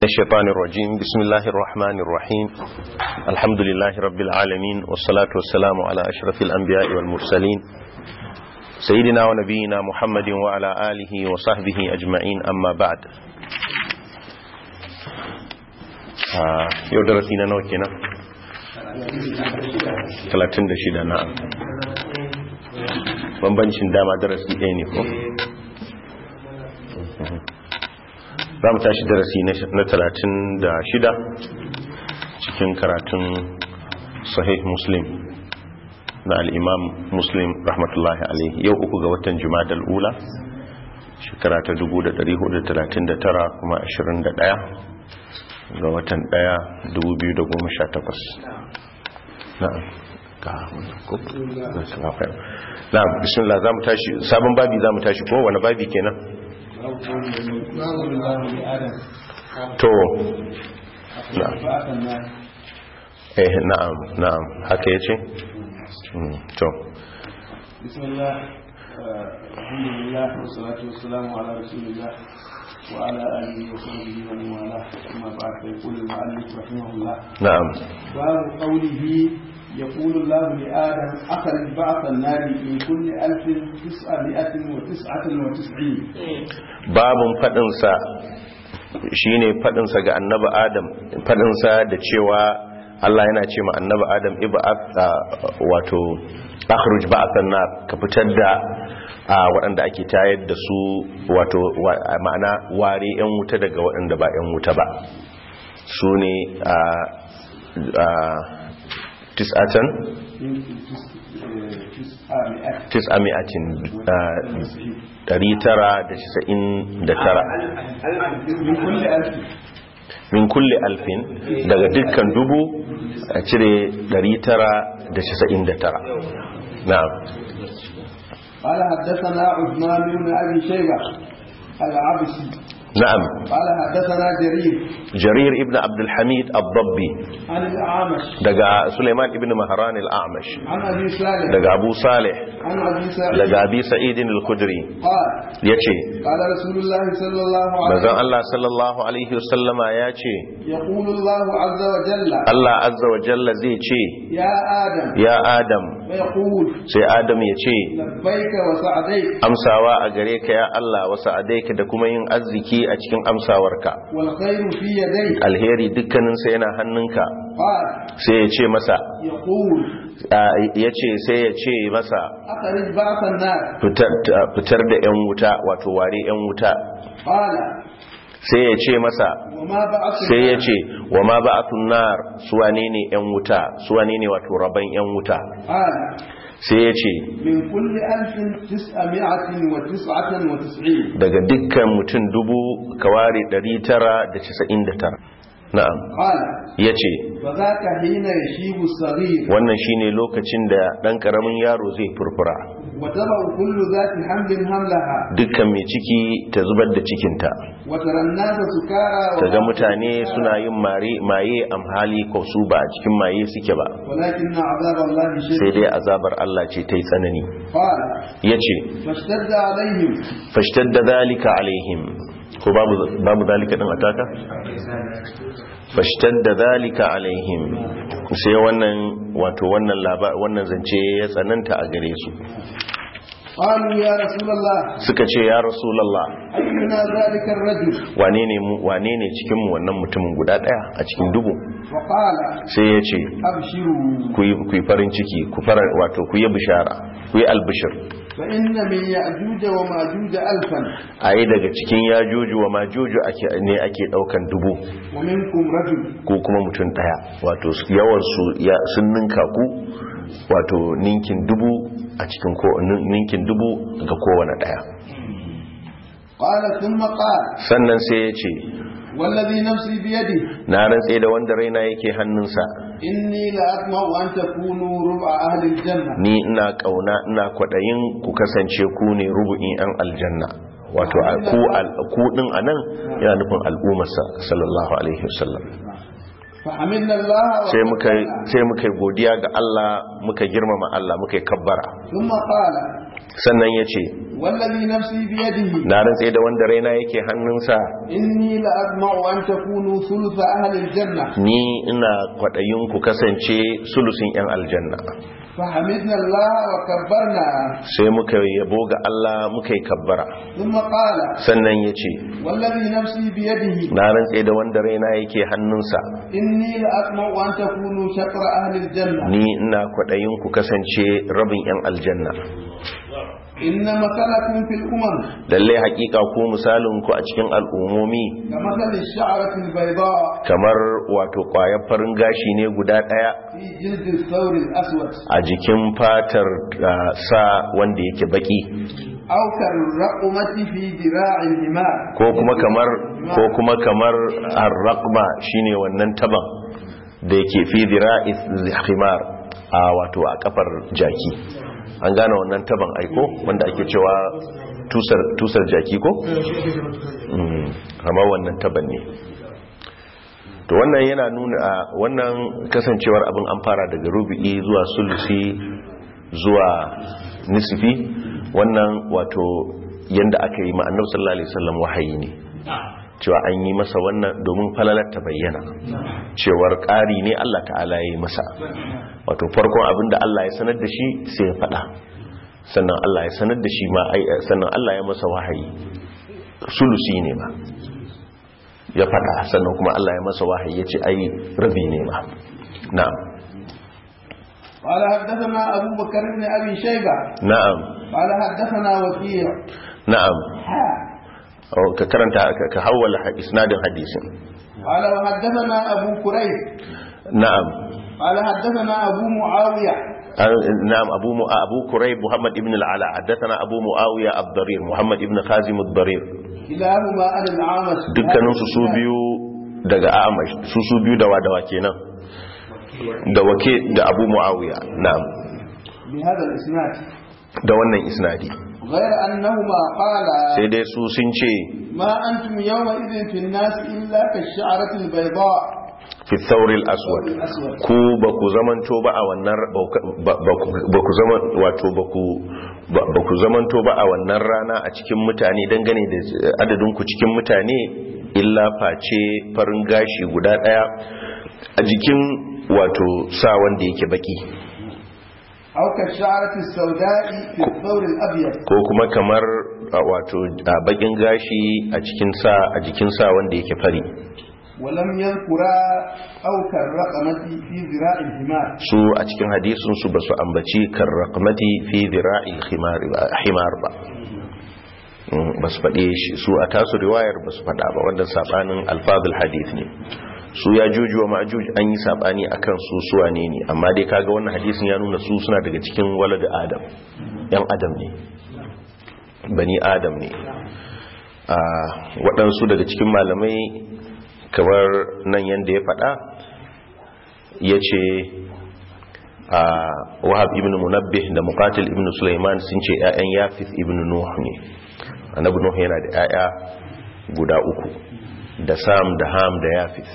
الشيطان الرجيم بسم الله الرحمن الرحيم الحمد لله رب العالمين والصلاة والسلام على أشرف الأنبياء والمرسلين سيدنا ونبينا محمد وعلى آله وصحبه أجمعين أما بعد yau darasi na nawa kenan 36 na'am bambancin dama darasi ɗaya ne ko za mu tashi darasi na talatin da shida cikin karatun sahih muslim na al'imam muslim rahmatullahi alaihi yau uku ga watan jumadal ula shekara ta 1439 kuma 21 ga watan 1 2018 na'am ga na'am bismillah za mu tashi sabon babi za mu tashi ko wani babi kenan to eh na'am na'am haka yace to bismillah alhamdulillah wassalatu wassalamu ala rasulillah wa ala alihi wa sahbihi wa man wala amma ba'd fa yaqulu al-mu'allif rahimahullah na'am babu qawlihi يقول الله لآدم أخرج بعث النار من كل ألف تسعمائة وتسعة وتسعين babun fadinsa shine fadinsa ga annabi adam fadinsa da cewa Allah yana ce ma annabi adam ib'ath wato akhruj ba'athan nar ka fitar da waɗanda ake tayar da su wato ma'ana ware yan wuta daga waɗanda ba yan wuta ba su ne tis'atan tis'ami'atin dari tara da casa'in da tara min kulle alfin daga dukkan dubu a cire dari tara da casa'in da tara na قال حدثنا عثمان بن ابي شيبه العبسي نعم قال حدثنا جرير jarir ibn abdulhamid abdabbi عن الاعمش daga suleiman ibn maharan al-amash عن ابي صالح daga abu salih عن ابي سعيد daga abi sa'idin al-khudri قال yace قال رسول الله صلى الله عليه manzon وسلم Allah sallallahu alaihi wasallama yace يقول الله عز وجل Allah azza wa jalla zai ce يا ادم ya adam فيقول sai adam ya ce لبيك وسعديك amsawa a gare ka ya Allah wasu adaika da kuma yin arziki a cikin amsawarka والخير في يديك alheri dukkaninsa yana hannunka قال sai ya ce masa يقول ya ce sai ya ce masa اخرج بعث النار fitar fitar da 'yan wuta wato ware 'yan wuta قال sai ya ce masa وما بعث sai ya النار ce wa ma ba'athun nar su wane ne 'yan wuta su wane ne wato raban 'yan wuta قال sai ya ce من كل ألف تسعمائة وتسعة وتسعين daga dukkan mutum dubu ka ware 999 na'am قال ya ce فذاك حين يشيب الصغير wannan shine lokacin da ɗan ƙaramin yaro zai furfura وتضع كل ذات حمل حملها dukkan mai ciki ta zubar da cikinta وترى الناس سكارى ta ga وما mutane سكارى suna yin mare maye amhali ko su ba a cikin maye suke ba ولكن عذاب الله sai شديد dai azabar Allah ce ta yi tsanani قال ya ce فاشتد عليهم fashtadda zalika alaihim ko babu babu zalika din ataka fashtadda zalika alaihim sai wannan wato wannan laba wannan zance ya tsananta a gare su قالوا يا رسول الله suka ce ya rasulullah أينا ذلك الرجل wane ne mu wane ne cikin mu wannan mutumin guda daya a cikin dubu وقال sai ya ce أبشروا ku yi ku yi farin ciki ku fara wato ku yi bishara ku yi albishir فإن من يأجوج وماجوج ألفا a yi daga cikin yajuju wa majuju ake ne ake daukan dubu ومنكم رجل ko kuma mutum daya wato yawansu sun ninka ku wato ninkin dubu a cikin ko ninkin dubu ga kowane daya قال ثم قال sannan sai ya ce والذي نفسي بيده na rantse da wanda raina yake hannunsa إني لأطمع أن تكونوا ربع أهل الجنة ni ina kauna ina kwadayin ku kasance ku ne rubu'in yan aljanna wato a ku al- ku din anan yana nufin al'ummarsa sallallahu alaihi wasallam فحمدنا الله sai muka وكبرنا. sai muka yi godiya ga Allah muka girmama Allah muka yi kabbara ثم قال sannan ya ce والذي نفسي بيده na rantse da wanda raina yake hannunsa إني لأطمع أن تكونوا ثلث أهل الجنة ni ina kwaɗayin ku kasance sulusin 'yan aljanna فحمدنا الله وكبرنا sai muka yabo ga Allah muka yi kabbara ثم قال sannan ya ce والذي نفسي بيده na rantse da wanda raina yake hannunsa إني لأطمع أن تكونوا شطر أهل الجنة ni ina kwaɗayin ku kasance rabin 'yan aljanna إن مثلكم في الأمم lallai hakika ku misalin ku a cikin al'ummomi كمثل الشعرة البيضاء kamar wato ƙwayar farin gashi ne guda ɗaya في جلد الثور الأسود a jikin fatar ah, sa wanda yake baki أو كالرقمة في ذراع الحمار ko kuma kamar ko kuma kamar ar-raqma shine wannan taban da yake fi dira'i khimar a wato a kafar jaki an gane wannan taban aiko wanda ake cewa tusar tusar jaki ko Mm, kamar wannan taban ne to wannan yana nuna a wannan kasancewar abin an fara daga rubi'i zuwa sulusi zuwa nisfi wannan wato yanda aka yi ma'annar sallallahu alaihi wasallam wahayi ne cewa an yi masa wannan domin falalar ta bayyana cewar ƙari ne Allah ta'ala ya yi masa wato farkon abin da Allah ya sanar da shi sai ya faɗa sannan Allah ya sanar da shi ma ai sannan Allah ya masa wahayi sulusi ne ma ya faɗa sannan kuma Allah ya masa wahayi ya ce ai rabi ne ma na'am قال حدثنا أبو بكر بن أبي شيبة na'am قال حدثنا وكيع na'am حا Oh, ka karanta ka- ka hawwala ha- isnadin hadisin قال وحدثنا أبو كريب na'am قال حدثنا أبو معاوية An- na'am abu mu abu kurayb muhammad ibn al-ala haddathana abu muawiya ad-darir muhammad ibn khazim ad-darir كلاهما عن الأعمش dukkanin su su biyu daga amash su su biyu da wadawa kenan da wake da abu muawiya na'am بهذا الإسناد da wannan isnadi غير أنهما قالا sai dai su sun ce ما أنتم يومئذ في الناس إلا كالشعرة البيضاء fi thawril aswad الأسود ku ba ku zamanto ba a wannan ba ku- ba ku zaman wato ba ku ba ba ku zamanto ba a wannan rana a cikin mutane dangane da adadin ku cikin mutane illa face farin gashi guda daya a jikin wato sa wanda yake baki أو كالشعرة السوداء في الثور الأبيض ko kuma kamar a, wato a bakin gashi a cikin sa a jikin sa wanda yake fari ولم يذكرا أو كالرقمة في ذراع الحمار su a cikin hadisin su basu ambaci karraqmati fi dhira'il khimar himar ba Mm, basu faɗe shi su a tasu riwayar basu faɗa ba wanda sabanin alfazul hadith ne su ya juju wa ma'juj an yi sabani akan su suwa ne ne amma dai kaga wannan hadisin ya nuna su suna daga cikin walad adam yan adam ne bani adam ne a waɗansu daga cikin malamai kamar nan yanda ya faɗa ya ce a wahab ibn munabbih da muqatil ibn sulaiman sun ce 'ya'yan yafis ibn nuh ne annabi nuh yana da 'ya'ya guda uku da sam da ham da yafis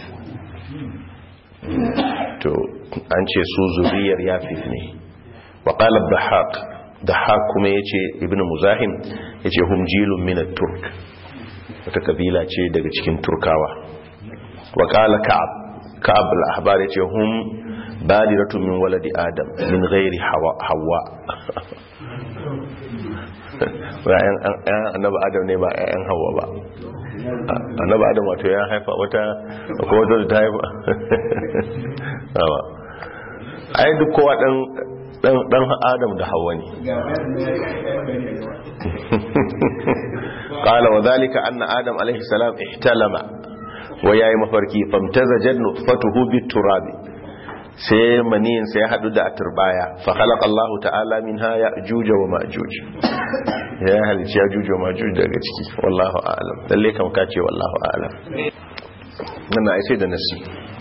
to an ce su zuriyar yafis ne wa qala dhahaq dhahaq kuma yace ibn muzahim yace hum jilun min at-turk wata kabila ce daga cikin turkawa wa qala ka'ab ka'ab al-ahbar yace hum badiratu min waladi adam min ghairi hawa hawa ra'ayan annabi adam ne ba ƴaƴan hawa ba annabi adam wato ya haifa wata ko wata da ta haifa awa ai duk kowa dan dan dan adam da hawa ne qala wa dhalika anna adam alayhi salam ihtalama wa yayi mafarki famtazajat nutfatuhu bit-turabi sai maniyinsa ya haɗu da turbaya fa khalaqa Allah ta'ala minha ya'juj wa ma'juj ya halici ya'juj wa ma'juj daga ciki wallahu a'lam lalle kam ka ce wallahu a'lam wannan ai sai da nasi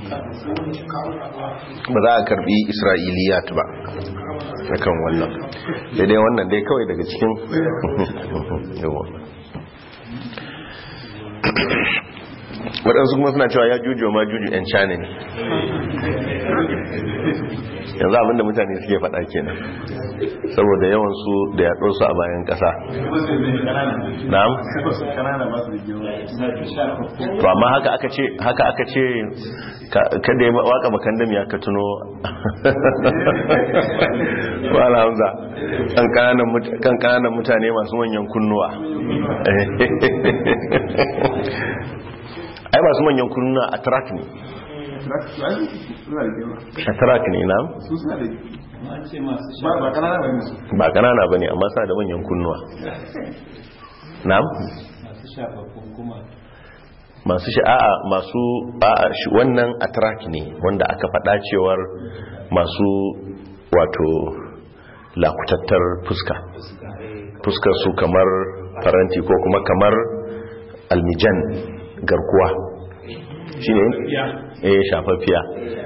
ba za a karbi isra'iliyat ba akan wannan sai dai wannan dai kawai daga cikin yawa waɗansu kuma suna cewa ya juju ma juju 'yan china ne yanzu abinda mutane suke faɗa kenan saboda yawansu da yaɗo su a bayan ƙasa na'am to amma haka aka ce haka aka ce kada ya waka makandam ya ka tuno wala hamza kan kananan mutane masu manyan kunnuwa ai masu manyan kunnuwa a track ne a track ne na ba kanana ba ne amma suna da manyan kunnuwa na masu sha'a'a masu a'a wannan a track ne wanda aka faɗa cewar masu wato lakutattar fuska fuskar su kamar faranti ko kuma kamar almijan garkuwa shi ne eh shafaffiya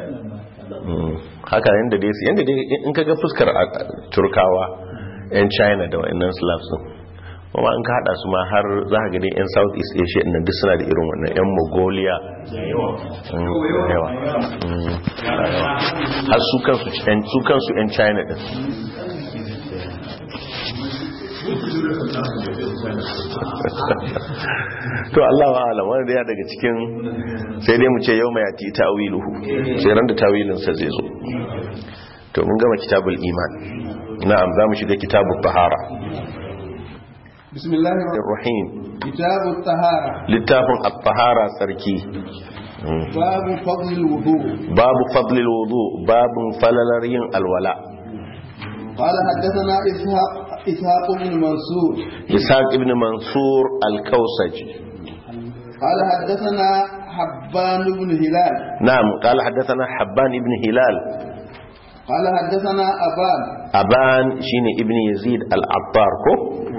haka yadda dai su yadda dai in kaga fuskar turkawa 'yan china da wa'annan slavs kuma in ka hada su ma har za ka gani 'yan south east asia inda duk suna da irin wannan 'yan mongolia yawa har su kansu 'yan china din to Allah wa alam wanda ya daga cikin sai dai mu ce yau mai yati tawiluhu sai ran da tawilinsa zai zo to mun gama kitabul iman na'am za mu shiga kitabul tahara bismillahir rahim kitabut tahara littafin at-tahara tsarki babu fadlil wudu babu fadlil wudu babun falalar yin alwala قال حدثنا إسحاق إسحاق بن منصور إسحاق ابن منصور الكوسج قال حدثنا حبان بن هلال نعم قال حدثنا حبان ابن هلال قال حدثنا أبان أبان شيني ابن يزيد العطار كو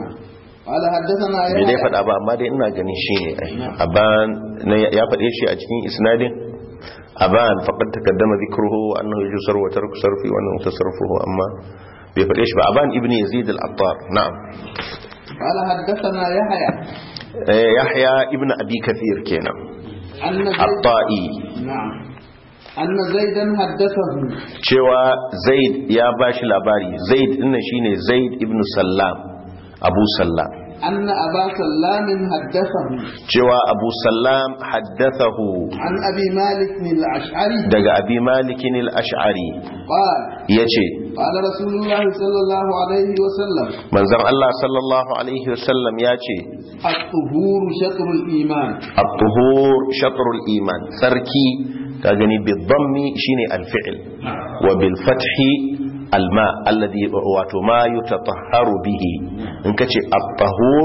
قال حدثنا bai dai يحيى faɗa ba amma dai ina ganin shi ne ai aban na ya faɗe shi a cikin isnadin aban faqad taqaddama dhikruhu wa annahu yusar wa tarku sarfi wa annahu tasarrufuhu amma bai faɗe shi ba aban ibn yazid al-attar na'am قال حدثنا يحيى Eh, yahya ibn abi kathir kenan أن زيد at-ta'i نعم أن زيدا حدثه cewa zaid ya bashi labari zaid dinnan shine zaid ibn sallam abu sallam أن أبا سلام حدثه cewa abu sallam haddathahu عن أبي مالك الأشعري daga abi malikin al-ash'ari قال yace قال رسول الله صلى الله عليه وسلم manzon Allah sallallahu alaihi wasallam yace الطهور شطر الإيمان at-tuhur shatrul iman sarki ka gani bi dhammi shine al-fi'l wa bil fathi al-ma alladhi wato ma yutatahharu bihi in kace at-tahur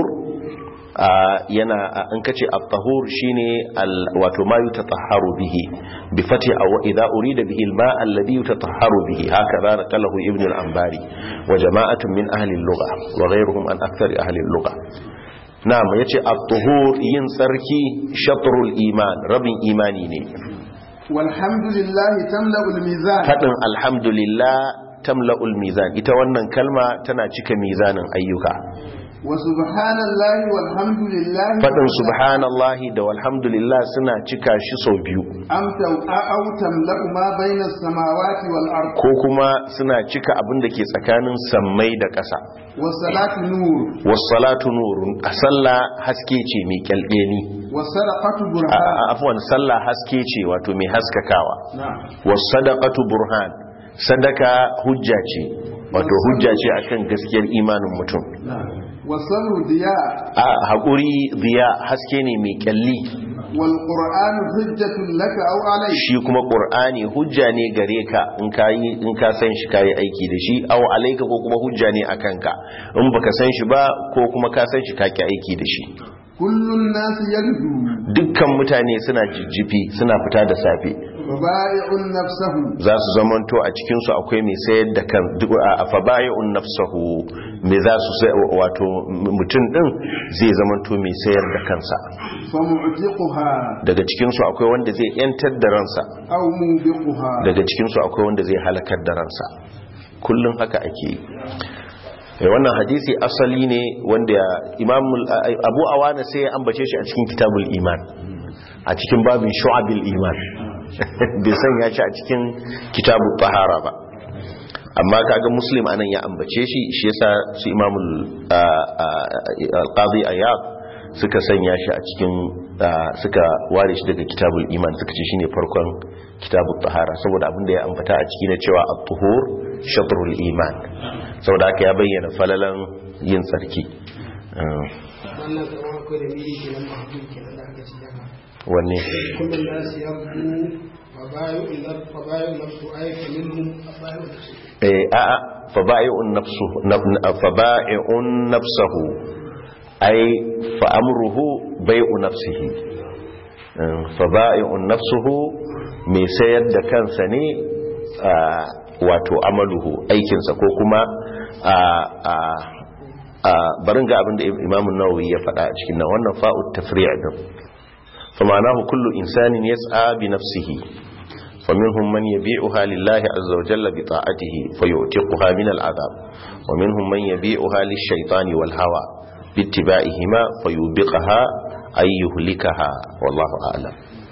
ah, yana ah, in kace at-tahur shine al- wato ma yutatahharu bihi bi fathi aw idha urida bihi al-ma alladhi yutatahharu bihi hakaza naqalahu ibn al-anbari wa jama'atun min ahli al-lugha wa ghayruhum an akthar ahli al-lugha na'am yace at-tuhur yin tsarki shatrul iman rabin imani ne والحمد لله تملأ الميزان fadin alhamdulillah tamla'ul mizan ita wannan kalma tana cika mizanin ayyuka وسبحان الله والحمد لله fadin subhanallahi da walhamdulillah suna cika shi sau biyu أم تو- أو تملأ ما بين السماوات والأرض ko kuma suna cika abin da ke tsakanin sammai da ƙasa والصلاة نور wassalatu nurun a sallah haske ce mai kyalɗeni والسرقة a برهان a- afwan sallah haske ce wato mai haskakawa نعم wasadaqatu burhan sadaka hujja ce wato hujja ce akan gaskiyar imanin mutum نعم والصبر ضياء a haƙuri ziya haske ne mai kyalli والقرآن حجة لك أو عليك shi kuma ƙur'ani hujja ne gare ka in ka yi in ka san shi kayi aiki da shi aw alaika ko kuma hujja ne akan ka in baka san shi ba ko kuma ka san shi ka ki aiki da shi كل الناس يغدو dukkan mutane suna jijjifi suna fita da safe وبائع نفسه za su zamanto a cikinsu akwai mai sayar da kan duk a fabayi'un nafsahu mai za su sai wato mutum din zai zamanto mai sayar da kansa فمعتقها daga cikinsu akwai wanda zai yantar da ransa أو موبقها daga cikinsu akwai wanda zai halakar da ransa kullum haka ake yi Eh, wannan hadisi asali ne wanda imam abu awana sai ya ambace shi a cikin kitabul iman a cikin babin shu'abil iman bai sanya shi a cikin kitabu tahara ba amma kaga muslim anan ya ambace shi shi yasa su imamul al-qadi ayyab suka sanya shi a cikin suka ware shi daga kitabul iman suka ce shine farkon kitabul tahara saboda abinda ya ambata a ciki na cewa at-tuhur shatrul iman saboda haka ya bayyana falalan yin tsarki wannan kamar akwai da biyu ke nan mahajjin ke nan da aka ci dama wanne kullum da su yabbu fa bayu nafsu ayyuka minhum abayu nafsu eh a'a fa ba'i'un nafsu fa ba'i'un nafsuhu ay fa amruhu bai'u nafsihi fa ba'i'un nafsuhu mai sayar da kansa ne wato amaluhu aikinsa ko kuma barin ga abinda imamun nawawi ya faɗa a cikin nan wannan fa'ut tafri' din fa ma'anahu kullu insanin yas'a bi nafsihi فمنهم من يبيعها لله عز وجل بطاعته فيعتقها من العذاب ومنهم من يبيعها للشيطان والهوى باتباعهما فيوبقها أي يهلكها والله أعلم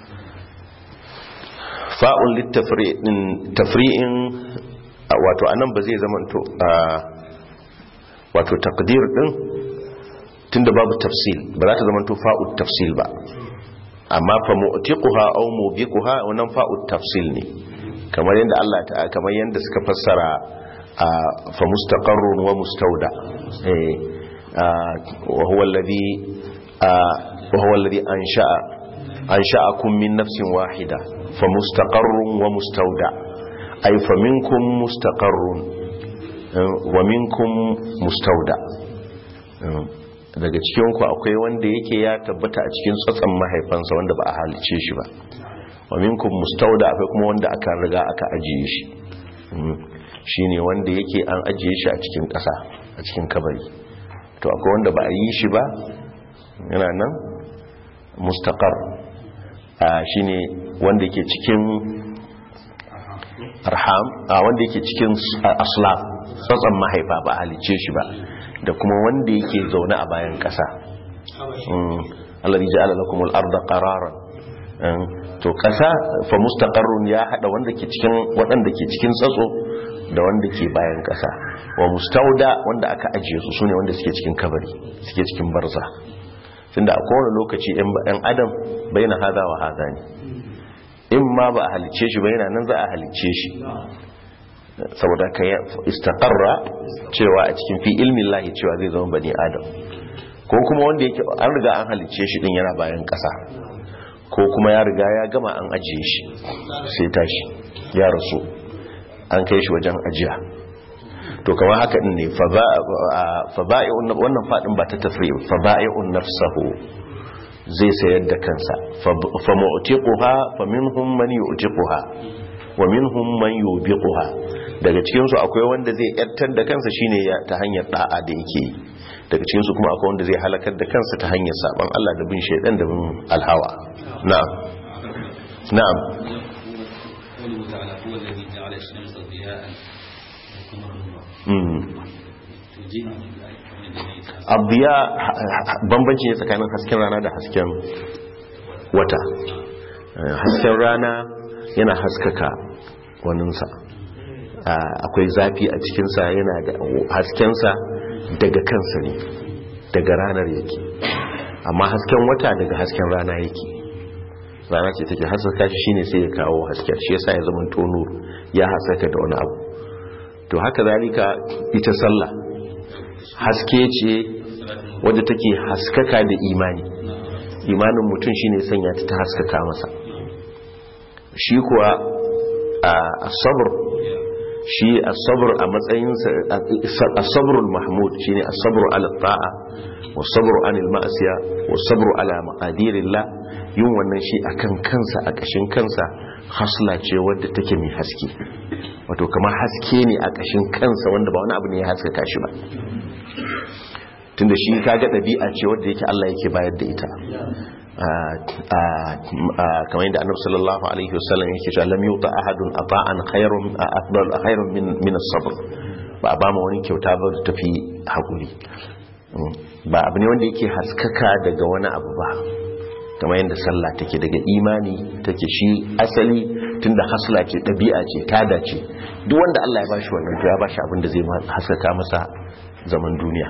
فاء للتفريع تفريع wato anan ba zai zama to wato takdir din tunda babu tafsil ba za ta zama to fa'u tafsil ba amma fa mu'tiquha aw mubiquha wannan fa'u tafsil ne kamar yanda Allah ta kamar yanda suka fassara fa mustaqarrun wa mustawda eh wa huwa alladhi wa huwa alladhi ansha'a ansha'akum min nafsin wahida fa mustaqarrun wa mustawda ay fa minkum mustaqarrun wa minkum mustawda daga cikinku akwai wanda yake ya tabbata a cikin tsatsan mahaifansa wanda ba a halice shi ba wa minkum mustauda akwai kuma wanda aka riga aka ajiye shi shine wanda yake an ajiye shi a cikin ƙasa a cikin kabari to akwai wanda ba a yi shi ba yana nan mustaqar shine wanda yake cikin arham a wanda yake cikin aslam tsatsan mahaifa ba a halice shi ba da kuma wanda yake zaune a bayan ƙasa alladhi ja'ala lakumul arda qararan to ƙasa fa mustaqarrun ya hada wanda ke cikin waɗanda ke cikin tsatso da wanda ke bayan ƙasa wa mustauda wanda aka ajiye su sune wanda suke cikin kabari suke cikin barza tunda a kowane lokaci ɗan adam baina hada wa hada ne in ma ba a halicce shi ba yana nan za a halicce shi saboda ka istaqarra cewa a cikin fi ilmin lahi cewa zai zama bani adam ko kuma wanda yake an riga an halicce shi din yana bayan ƙasa ko kuma ya riga ya gama an ajiye shi sai tashi ya rasu an kai shi wajen ajiya to kamar haka din ne fa ba'i'un wannan fadin ba ta tafri fa ba'i'un nafsahu zai sayar da kansa fa mu'tiquha fa minhum man yu'tiquha wa minhum man yubiquha daga cikin su akwai wanda zai yartar da kansa shine ta hanyar da'a da yake daga cikin su kuma akwai wanda zai halakar da kansa ta hanyar saban Allah da bin shaydan da bin alhawa na'am na'am قوله تعالى هو الذي جعل الشمس ضياء والقمر نورا توجيه abdiya bambanci ne tsakanin hasken rana da hasken wata hasken rana yana haskaka waninsa akwai zafi a cikinsa yana da haskensa daga kansa ne daga ranar yake amma hasken wata daga hasken rana yake rana ce take haskaka shi shine sai ya kawo hasken shi yasa ya zama tonur ya haskaka da wani abu to haka zalika ita sallah haske ce wadda take haskaka da imani imanin mutum shine sanya ta ta haskaka masa shi kuwa a sabr shi as-sabr a matsayin as-sabrul mahmud shine as-sabru ala ta'a was-sabru anil ma'siya was-sabru ala maqadirillah yin wannan shi akan kansa a kashin kansa hasla ce wadda take mai haske wato kamar haske ne a kashin kansa wanda ba wani abu ne ya haskaka shi ba tunda shi kaga ɗabi'a ce wadda yake Allah yake bayar da ita kamar yadda annabi sallallahu alaihi wasallam yake cewa lam yuta ahadun ata'an khairun afdal khairun min min as-sabr ba a ba mu wani kyauta ba da tafi hakuri ba abu ne wanda yake haskaka daga wani abu ba kamar yadda sallah take daga imani take shi asali tunda hasla ce ɗabi'a ce tada ce duk wanda Allah ya bashi wannan to ya bashi abin da zai haskaka masa zaman duniya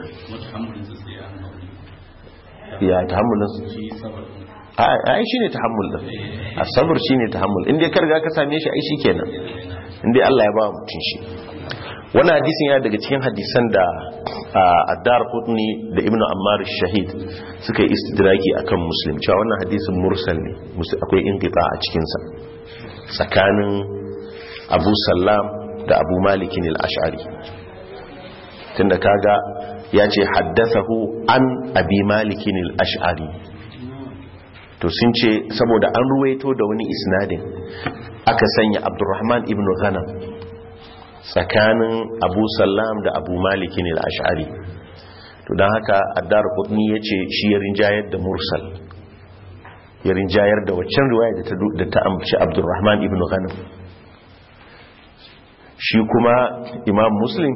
ya tahammulin ai shine tahammul din asabar shine tahammul inda ka riga ka same shi ai shikenan inda Allah ya ba mutum shi wannan hadisin yana daga cikin hadisan da Addar Qutni da Ibn Ammar Shahid suka yi istidraki akan Muslim cewa wannan hadisin mursal ne akwai inqita a cikin sa tsakanin Abu Sallam da Abu Malik al-Ash'ari tunda kaga ya ce haddathahu an Abi Malik al-Ash'ari to sun ce saboda an ruwaito da wani isnadin aka sanya Abdurrahman ibn Ghanam tsakanin abu sallam da abu malikin al'ashari to don haka addar kudni ya ce shi ya rinjayar da mursal ya rinjayar da waccan riwaya da ta ambaci abdurrahman ibn ghanim shi kuma imam muslim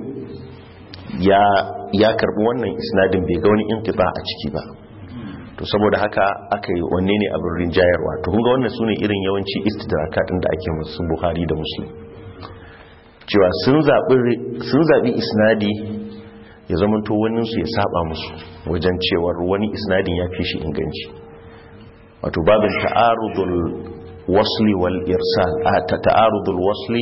ya karbi wannan isnadin bai ga wani intiba a ciki ba to saboda haka aka yi wanne ne abin rinjayarwa to kunga wannan su ne irin yawanci istidrakatin da ake musu buhari da muslim cewa sun zaɓi isnadi ya zamanto waninsu ya saba musu wajen cewar wani isnadin ya fi shi inganci wato babin ta'arudul wasli wal irsal a ta'arudul wasli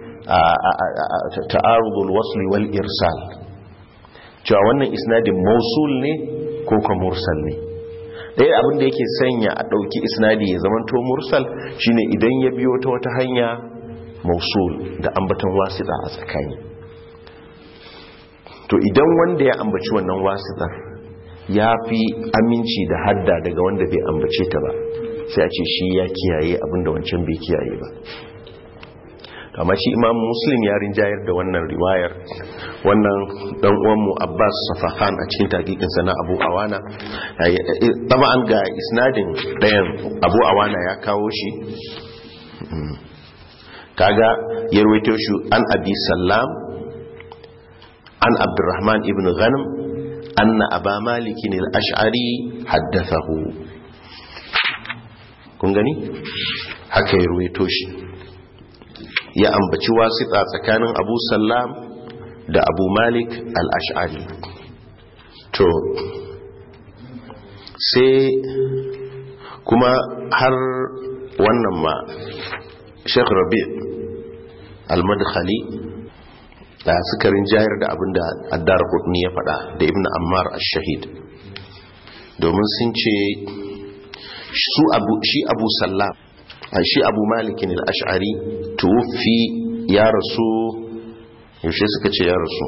ta'arudul wasli wal irsal cewa wannan isnadin mausul ne ko ka mursal ne ɗaya abin da yake sanya a ɗauki isnadi ya zamanto mursal shine idan ya biyo ta wata hanya mausul da ambaton wasita a tsakani to idan wanda ya ambaci wannan wasitar ya fi aminci da hadda daga wanda bai ambace ta ba sai a ce shi ya kiyaye abinda wancan bai kiyaye ba amma shi imam muslim ya rinjayar da wannan riwayar wannan dan uwanmu abbas safahan a cikin takikinsa na abu awana an ga isnadin ɗayan abu awana ya kawo shi kaga ya rawaito shi an abi sallam an abdurrahman ibn ghanam anna aba malik al-ash'ari haddathahu kun gani haka ya rawaito shi ya ambaci wasita tsakanin abu sallam da abu malik al-ash'ari to sai kuma har wannan ma sheikh rabi al-madkhali da sukarin jayar da abin da addar kudni ya fada da ibn ammar al-shahid domin sun ce su abu shi abu sallam shi abu malikin al-ash'ari tuwfi ya rasu yaushe suka ce ya rasu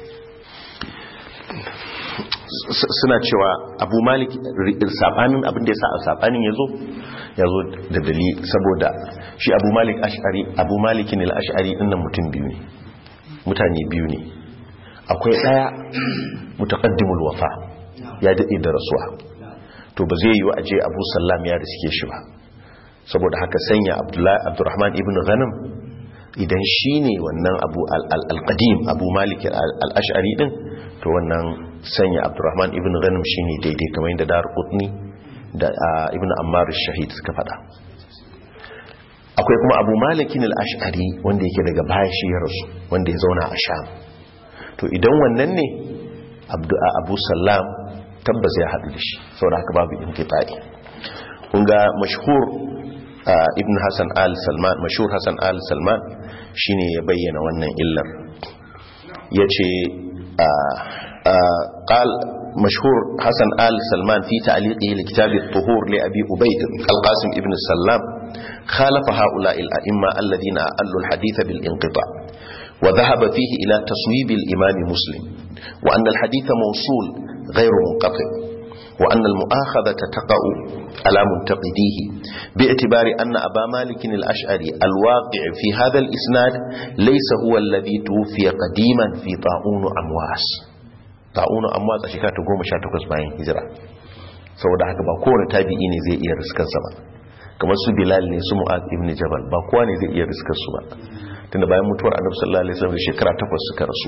suna cewa abu malik sabanin abin da ya sa a sabanin ya zo ya zo da dali saboda shi abu malik ash'ari abu malikin al-ash'ari dinnan mutum biyu ne mutane biyu ne akwai daya mutaqaddimul wafa ya dade da rasuwa to ba zai yi wa aje abu sallam ya riske shi ba saboda haka sanya abdullahi abdurrahman ibn ghanam idan shi ne wannan abu al-qadim abu malik al-ash'ari din to wannan sanya abdurrahman ibn ghanam shi ne daidai kamar yadda dar qutni da ibn ammar shahid suka fada akwai kuma abu malikin al-ash'ari wanda yake daga baya shi ya rasu wanda ya zauna a sham to idan wannan ne abu sallam tabbas ya haɗu da shi saboda haka babu inqita'i kun ga mashhur ibn hassan al-salman mashhur hassan al-salman shine ya bayyana wannan illar yace qal مشهور حسن آل سلمان في تعليقه لكتاب الطهور لأبي أبيد القاسم ابن السلام خالف هؤلاء الأئمة الذين أقلوا الحديث بالانقطاع وذهب فيه إلى تصويب الإمام مسلم وأن الحديث موصول غير منقطع وأن المؤاخذة تقع على منتقديه باعتبار أن أبا مالك الأشعري الواقع في هذا الإسناد ليس هو الذي توفي قديما في طاعون أمواس طاعون أمواس أشكات قوم شاتكس باين هجرة saboda haka ba kowane tabi'i ne zai iya riskar sa ba kamar su bilal ne su mu'az ibn jabal ba kowa ne zai iya riskar su ba tunda bayan mutuwar annabi sallallahu alaihi wasallam shekara takwas suka rasu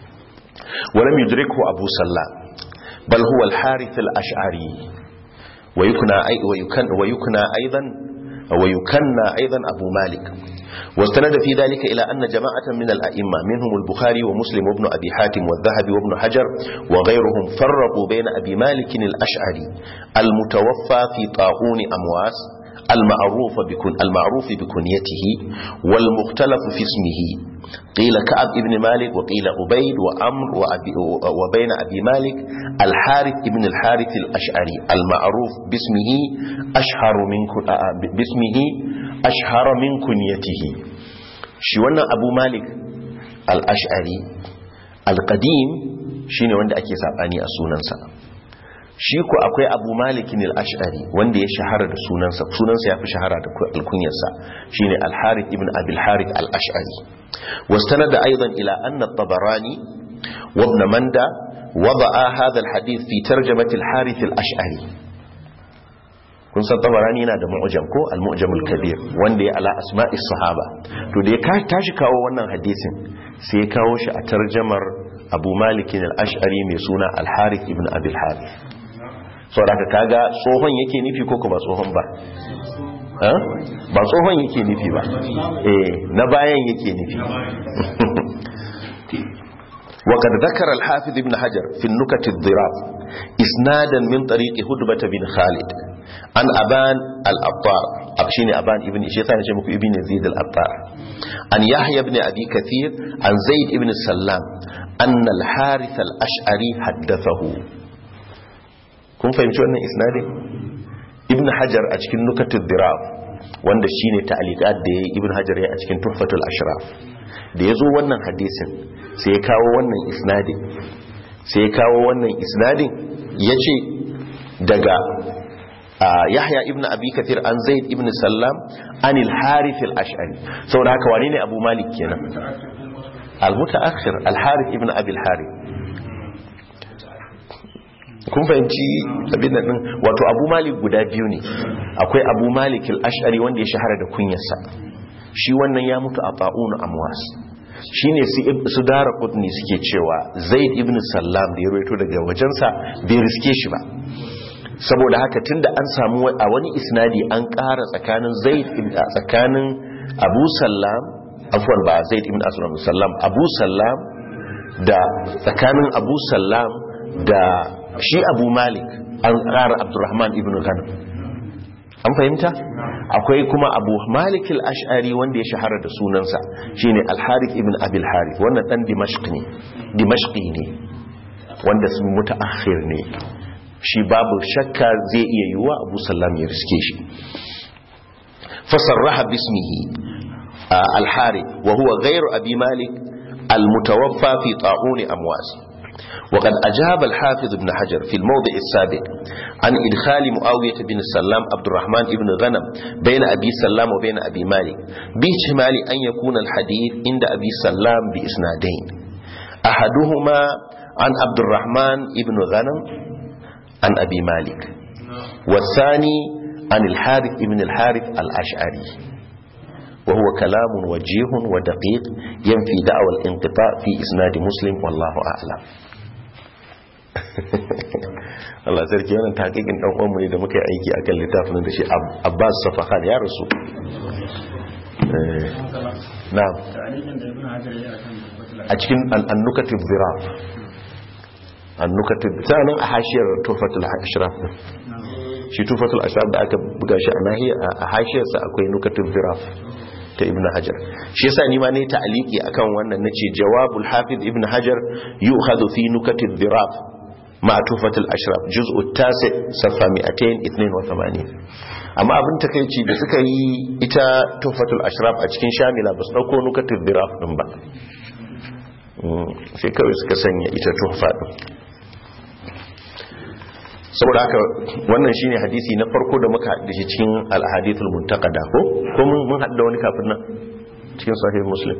ولم يدركه أبو سلام بل هو الحارث الأشعري ويكنى أي ويكن ويكنى أيضا ويكنى أيضا أبو مالك واستند في ذلك إلى أن جماعة من الأئمة منهم البخاري ومسلم وابن أبي حاتم والذهبي وابن حجر وغيرهم فرقوا بين أبي مالك الأشعري المتوفى في طاعون أمواس المعروف بكن المعروف بكنيته والمختلف في اسمه قيل كعب ابن مالك وقيل عبيد وأمر وأبي وبين أبي مالك الحارث ابن الحارث الأشعري المعروف باسمه أشهر من باسمه أشهر من كنيته شوانا أبو مالك الأشعري القديم shine wanda ake sabani a sunansa shi ku akwai abu malikin al-ash'ari wanda ya shahara da sunansa sunansa ya fi shahara da alkunyarsa shine al-harith ibn abil harith al-ash'ari واستند أيضا إلى أن الطبراني وابن مندى وضع هذا الحديث في ترجمة الحارث الأشعري kun san tabarani yana da mu'jam ko al-mu'jamul kabir wanda ya ala asma'i sahaba to da ya tashi kawo wannan hadisin sai ya kawo shi a tarjamar Abu Malik al-Ash'ari mai suna al-Harith ibn Abi al-Harith saboda kaga tsohon yake nufi ko kuma tsohon ba ba tsohon yake nufi ba eh na bayan yake nufi وقد ذكر الحافظ ابن حجر في النكت الضراف إسنادا من طريق هدبة بن خالد عن أبان الأبطار أبشيني أبان ابن شيطان جمك ابن زيد الأبطار عن يحيى بن أبي كثير عن زيد ابن السلام أن الحارث الأشعري حدثه kun fahimci wannan isnadin ibn hajar a cikin nukatul diraf wanda shine ta'liqat da yayi ibn hajar ya a cikin tuhfatul ashraf da yazo wannan hadisin sai ya kawo wannan isnadin sai ya kawo wannan isnadin yace daga yahya ibn abi kathir an zaid ibn sallam anil harith al-ash'ari saboda haka wane ne abu malik kenan al-mutaakhir al-harith ibn abi al-harith kun fahimci abin nan wato abu malik guda biyu ne akwai abu malik al-ash'ari wanda ya shahara da kunyarsa shi wannan ya mutu a ta'un amwas shine su dara kudni suke cewa zaid ibn sallam da ya rawaito daga wajensa bai riske shi ba saboda haka tunda an samu a wani isnadi an ƙara tsakanin zaid tsakanin abu sallam afwan ba zaid ibn aslam sallam abu sallam da tsakanin abu sallam da shi abu malik an ƙara abdurrahman ibn ghanam an fahimta akwai kuma abu malik al-ash'ari wanda ya shahara da sunansa shine al-harith ibn abil harith wannan dan dimashq ne dimashqi ne wanda sun mutaakhir ne shi babu shakka zai iya yiwa abu sallam ya riske shi fasarraha bismihi al-harith wa huwa ghayru abi malik al-mutawaffa fi ta'un amwas وقد أجاب الحافظ ابن حجر في الموضع السابق عن إدخال معاوية بن السلام عبد الرحمن بن غنم بين أبي سلام وبين أبي مالك باحتمال أن يكون الحديث عند أبي سلام بإسنادين أحدهما عن عبد الرحمن بن غنم عن أبي مالك والثاني عن الحارث بن الحارث الأشعري وهو كلام وجيه ودقيق ينفي دعوى الانقطاع في إسناد مسلم والله أعلم Allah sarki wannan taqiqin dan uwanmu ne da muka yi aiki akan littafin da shi Abbas Safahan ya rasu na'am a cikin an-nukativ ziraf an-nukativ sanan a hashiyar tufatul ashraf shi tufatul ashraf da aka buga shi a nahiya a hashiyarsa akwai nukativ ziraf ta ibn hajar shi yasa ni ma ne ta'aliki akan wannan nace jawabul hafiz ibn hajar yu'khadhu fi nukativ ziraf ma tufatul ashraf juz'u tasi safa 282 amma abin takeici da suka yi ita tufatul ashraf a cikin shamila ba su dauko nukativ ziraf din ba sai kawai suka sanya ita tufa din saboda haka wannan shine hadisi na farko da muka haɗu shi cikin al-hadithul muntaqada ko ko mun haɗu da wani kafin nan cikin sahih muslim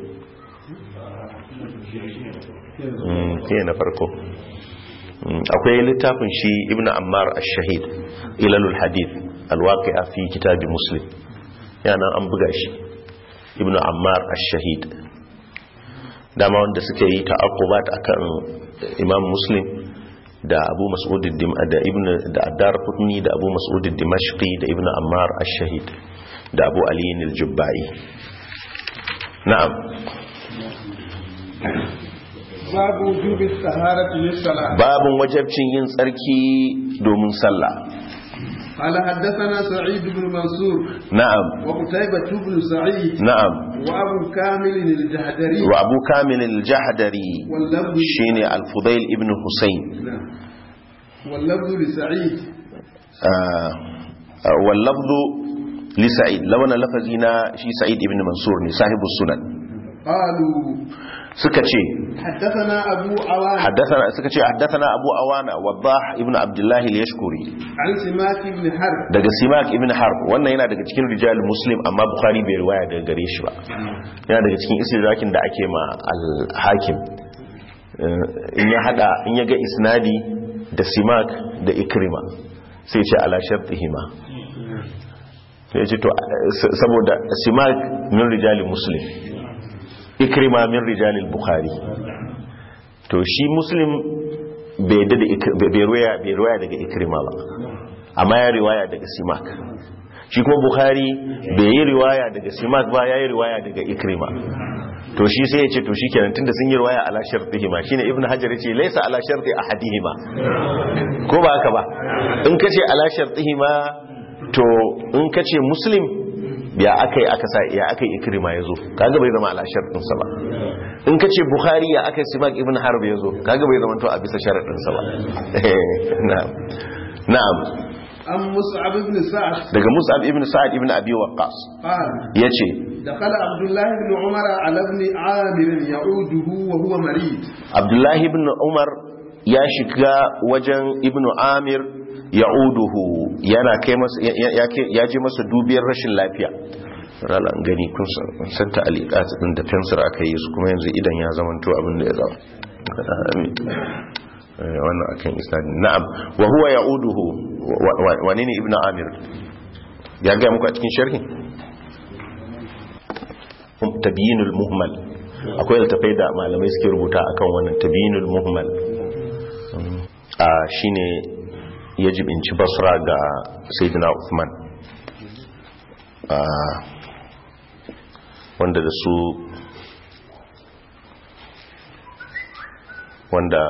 mm ke na farko akwai littafin shi ibn ammar ash-shahid ilalul hadith al-waqi'a fi kitab muslim yana an buga shi ibn ammar ash-shahid dama wanda suka yi ta'aqqubat akan imam muslim da abu mas'ud da ibn da addar qutni da abu mas'ud dimashqi da ibn ammar ash-shahid da abu ali al-jubbai na'am babu wujubi taharati lis-salat babun wajabcin yin tsarki domin sallah قال حدثنا سعيد بن منصور na'am وقتيبة بن سعيد na'am وأبو كامل الجهدري wa abu kamil al-jahdari واللفظ shine al-fudail ibn husayn نعم. واللفظ لسعيد آه، آه، واللفظ لسعيد لو انا لفظي na shi sa'id ibn mansur ne sahibu sunan قالوا suka ce حدثنا أبو عوان حدثنا suka ce haddathana abu awana wadah ibn abdullah al-yashkuri عن سماك بن حرب daga simak ibn harb wannan yana daga cikin rijal muslim amma bukhari bai riwaya daga gare shi ba yana daga cikin istidrakin da ake ma al-hakim Eh, in ya hada in ya ga isnadi da simak da ikrima sai ce ala shartihima sai ce to eh, saboda simak min rijal muslim ikrima min rijal bukhari to shi muslim bai yadda da Ik- bai riwaya bai riwaya daga ikrima ba amma ya riwaya daga simak shi kuma bukhari bai yi riwaya daga simak ba ya yi riwaya daga ikrima to shi sai ya ce to shikenan tunda sun yi riwaya ala shartihima shine ibnu hajar yace laysa ala sharti ahadihima ko ba haka ba in kace ala shartihima to in kace muslim ya akai aka sa ya akai ikrima yazo kaga bai zama ala shartin sa ba in kace bukhari ya akai simak ibnu harb yazo kaga bai zama to a bisa sharadin sa ba na'am na'am عن مصعب بن سعد daga mus'ab ibn sa'ad ibn abi waqqas قال yace دخل عبد الله بن عمر على ابن عامر يعوده وهو مريض abdullahi ibn umar ya shiga wajen ibn amir ya'uduhu yana kai masa ya- ya ya je masa dubiyar rashin lafiya ralan gani kun san- kun san ta aliqat din da fensir aka yi su kuma yanzu idan ya zamanto abin da ya zama amin Eh, wannan akan isnadin na'am wa huwa ya'uduhu wa- wa- wane ne ibn amir ya ga muku a cikin sharhi tabyinul muhmal akwai littafai da malamai suke rubuta akan wannan tabyinul muhmal a shine ya jibinci basra ga sayyidina Uthman a wanda da su wanda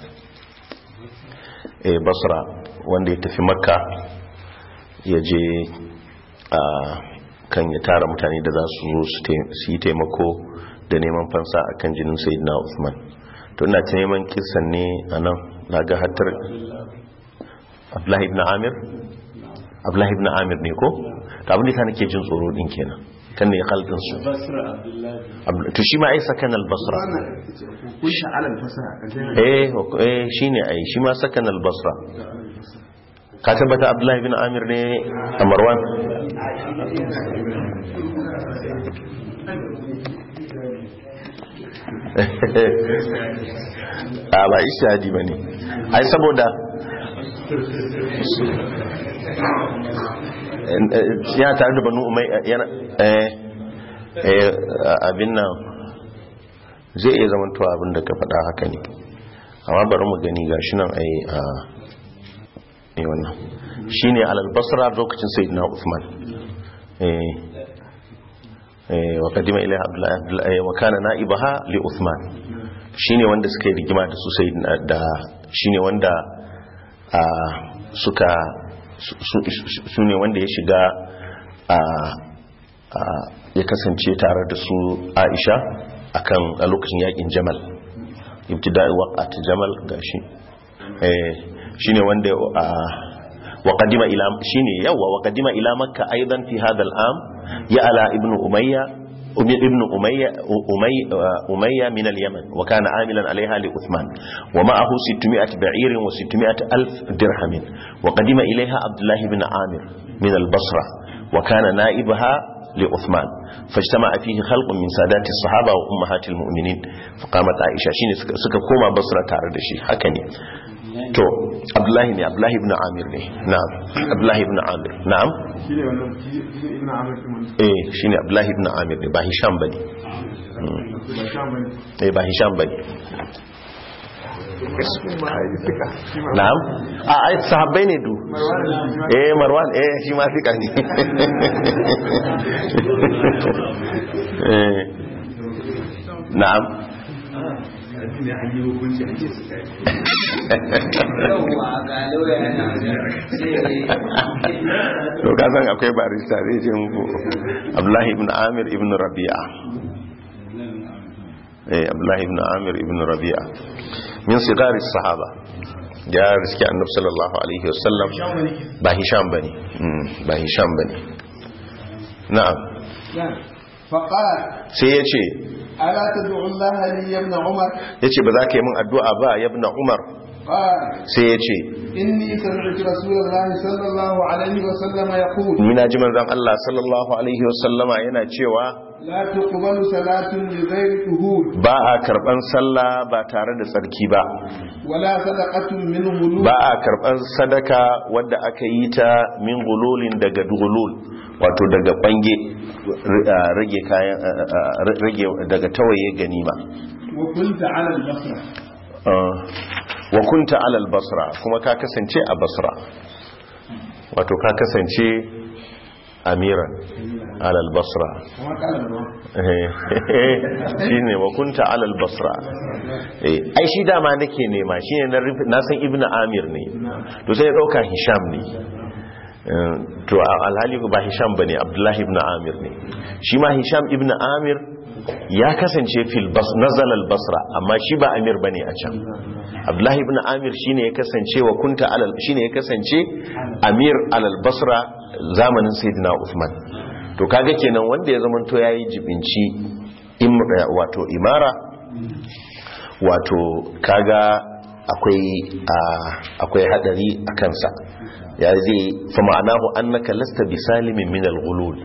eh, basra wanda ya tafi makka ya je a kan ya tara mutane da za su zo su tai- su yi taimako da neman fansa a kan jinin sayidina Uthman to ina ta neman kisan ne a nan na ga hatar abdullahi ibn amir abdullahi ibn amir ne ko to abin da ta nake jin tsoro din kenan kan ne ya kaldin su Abdu- to shi ma ai sakan al-basra كنت على الفساء eh eh shine ai shi ma sakan al-basra ka tabbata abdullahi ibn amir ne a marwan a ba ishadi ba ne ai saboda yana tare da banu umai yana eh eh abin nan zai iya zamantowa abin da ka faɗa haka ne amma bari mu gani gashi nan ai a ne wannan shine alal basra lokacin sayyidina Uthman eh eh wa qadima ilaiha abdullahi abdullahi wa kana na'ibaha li Uthman shine wanda suka yi rigima da su sayyidina da shine wanda a suka su ne wanda ya shiga a a ya kasance tare da su Aisha akan a lokacin yakin Jamal ibtida'i waqat Jamal gashi eh shine wanda a وقدم الى شيني يوا وقدم الى مكه ايضا في هذا العام يعلى ابن اميه ابن اميه اميه اميه من اليمن وكان عاملا عليها لعثمان ومعه 600 بعير و600 الف درهم وقدم اليها عبد الله بن عامر من البصره وكان نائبها لعثمان فاجتمع فيه خلق من سادات الصحابه وامهات المؤمنين فقامت عائشه شيني suka koma basra tare da shi haka ne to abdullahi ne abdullahi ibn amir ne na'am abdullahi ibn amir na'am shi ne wannan shi ne ibn amir kuma eh shine abdullahi ibn amir ne ba hisham bane ba sha bane eh ba hisham bane na'am a ai sahabbai ne du eh marwan eh shi ma fika ne eh na'am to ka san akwai barista zai ce muku abdullahi ibn amir ibn rabi'a eh abdullahi ibn amir ibn rabi'a min sigari sahaba ya riski annab sallallahu alaihi wasallam ba hisham bane ba hisham bane na'am فقال sai ya ce ألا تدعو الله لي يا ابن عمر ya ce ba za ka yi min addu'a ba ya na umar قال sai ya ce إني سمعت رسول الله صلى الله عليه وسلم يقول mina ji manzan Allah sallallahu alaihi wasallama yana cewa لا تقبل صلاة لغير طهور ba a karban sallah ba tare da tsarki ba ولا صدقة من غلول ba a karban sadaka wadda aka yi ta min gululin daga gulul wato daga kwange rage kayan rage daga tawaye ganima وكنت على البصرة wa kunta alal basra kuma ka kasance a basra wato ka kasance amiran alal basra كما قال مروان shi ne wa kunta alal basra Eh, ai shi dama nake nema shi ne na rufe- na san ibnu amir ne to sai ya dauka hisham ne Eh, to a- alhali ba hisham bane abdullahi ibn amir ne shi ma hisham ibn amir ya kasance fil bas nazal al basra amma shi ba amir bane a can abdullahi ibn amir shine ya kasance wa kunta alal shine ya kasance amir alal basra zamanin sayyidina usman to kaga kenan wanda ya zamanto yayi jibinci im wato imara wato kaga akwai a- akwai hadari a kansa ya zai fa ma'anahu annaka lasta bisalimin min al-ghulul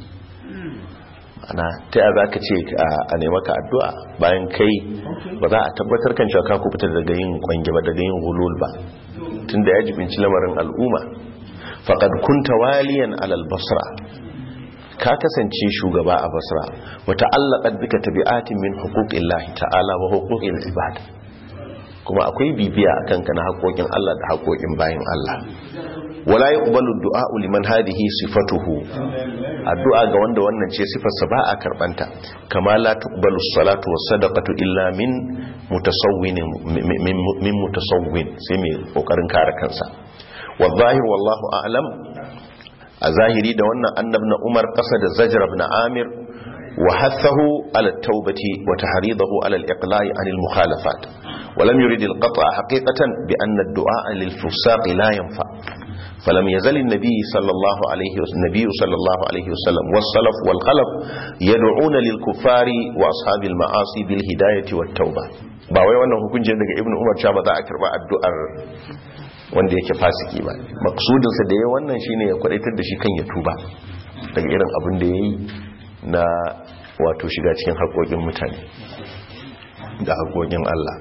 ana ta yaya zaka ce a- a nema ka addu'a bayan kai ba za a tabbatar kan cewa ka kubuta daga yin kwange ba daga yin ghulul ba tunda ya jibinci lamarin al'umma faqad kunta waliyan alal basra ka kasance shugaba a basra wata allaka bika tabi'atin min huquqillahi ta'ala wa huquqil ibad kuma akwai bibiya akan kana haƙoƙin Allah da haƙoƙin bayin Allah wala yuqbalu du'a liman hadhihi sifatuhu addu'a ga wanda wannan ce sifarsa ba a karbanta kama la tuqbalu salatu was sadaqatu illa min mutasawwin min min mutasawwin sai mai kokarin kare kansa wa zahir wallahu a'lam a zahiri da wannan annabna umar kasa da zajar ibn amir wa hathahu ala taubati wa tahridahu ala al-iqla'i an al-mukhalafat wa lam yurid al-qat'a haqiqatan bi anna ad-du'a lil-fusaq la yanfa فلم يزل النبي صلى الله عليه وسلم النبي صلى الله عليه وسلم والسلف والخلف يدعون للكفار واصحاب المعاصي بالهدايه والتوبه ba wai wannan hukuncin daga ibnu umar cewa ba za a karba addu'ar wanda yake fasiki ba maksudinsa da ya wannan shine ya kwadaitar da shi kan ya tuba daga irin abin da ya yi na wato shiga cikin haƙoƙin mutane da haƙoƙin Allah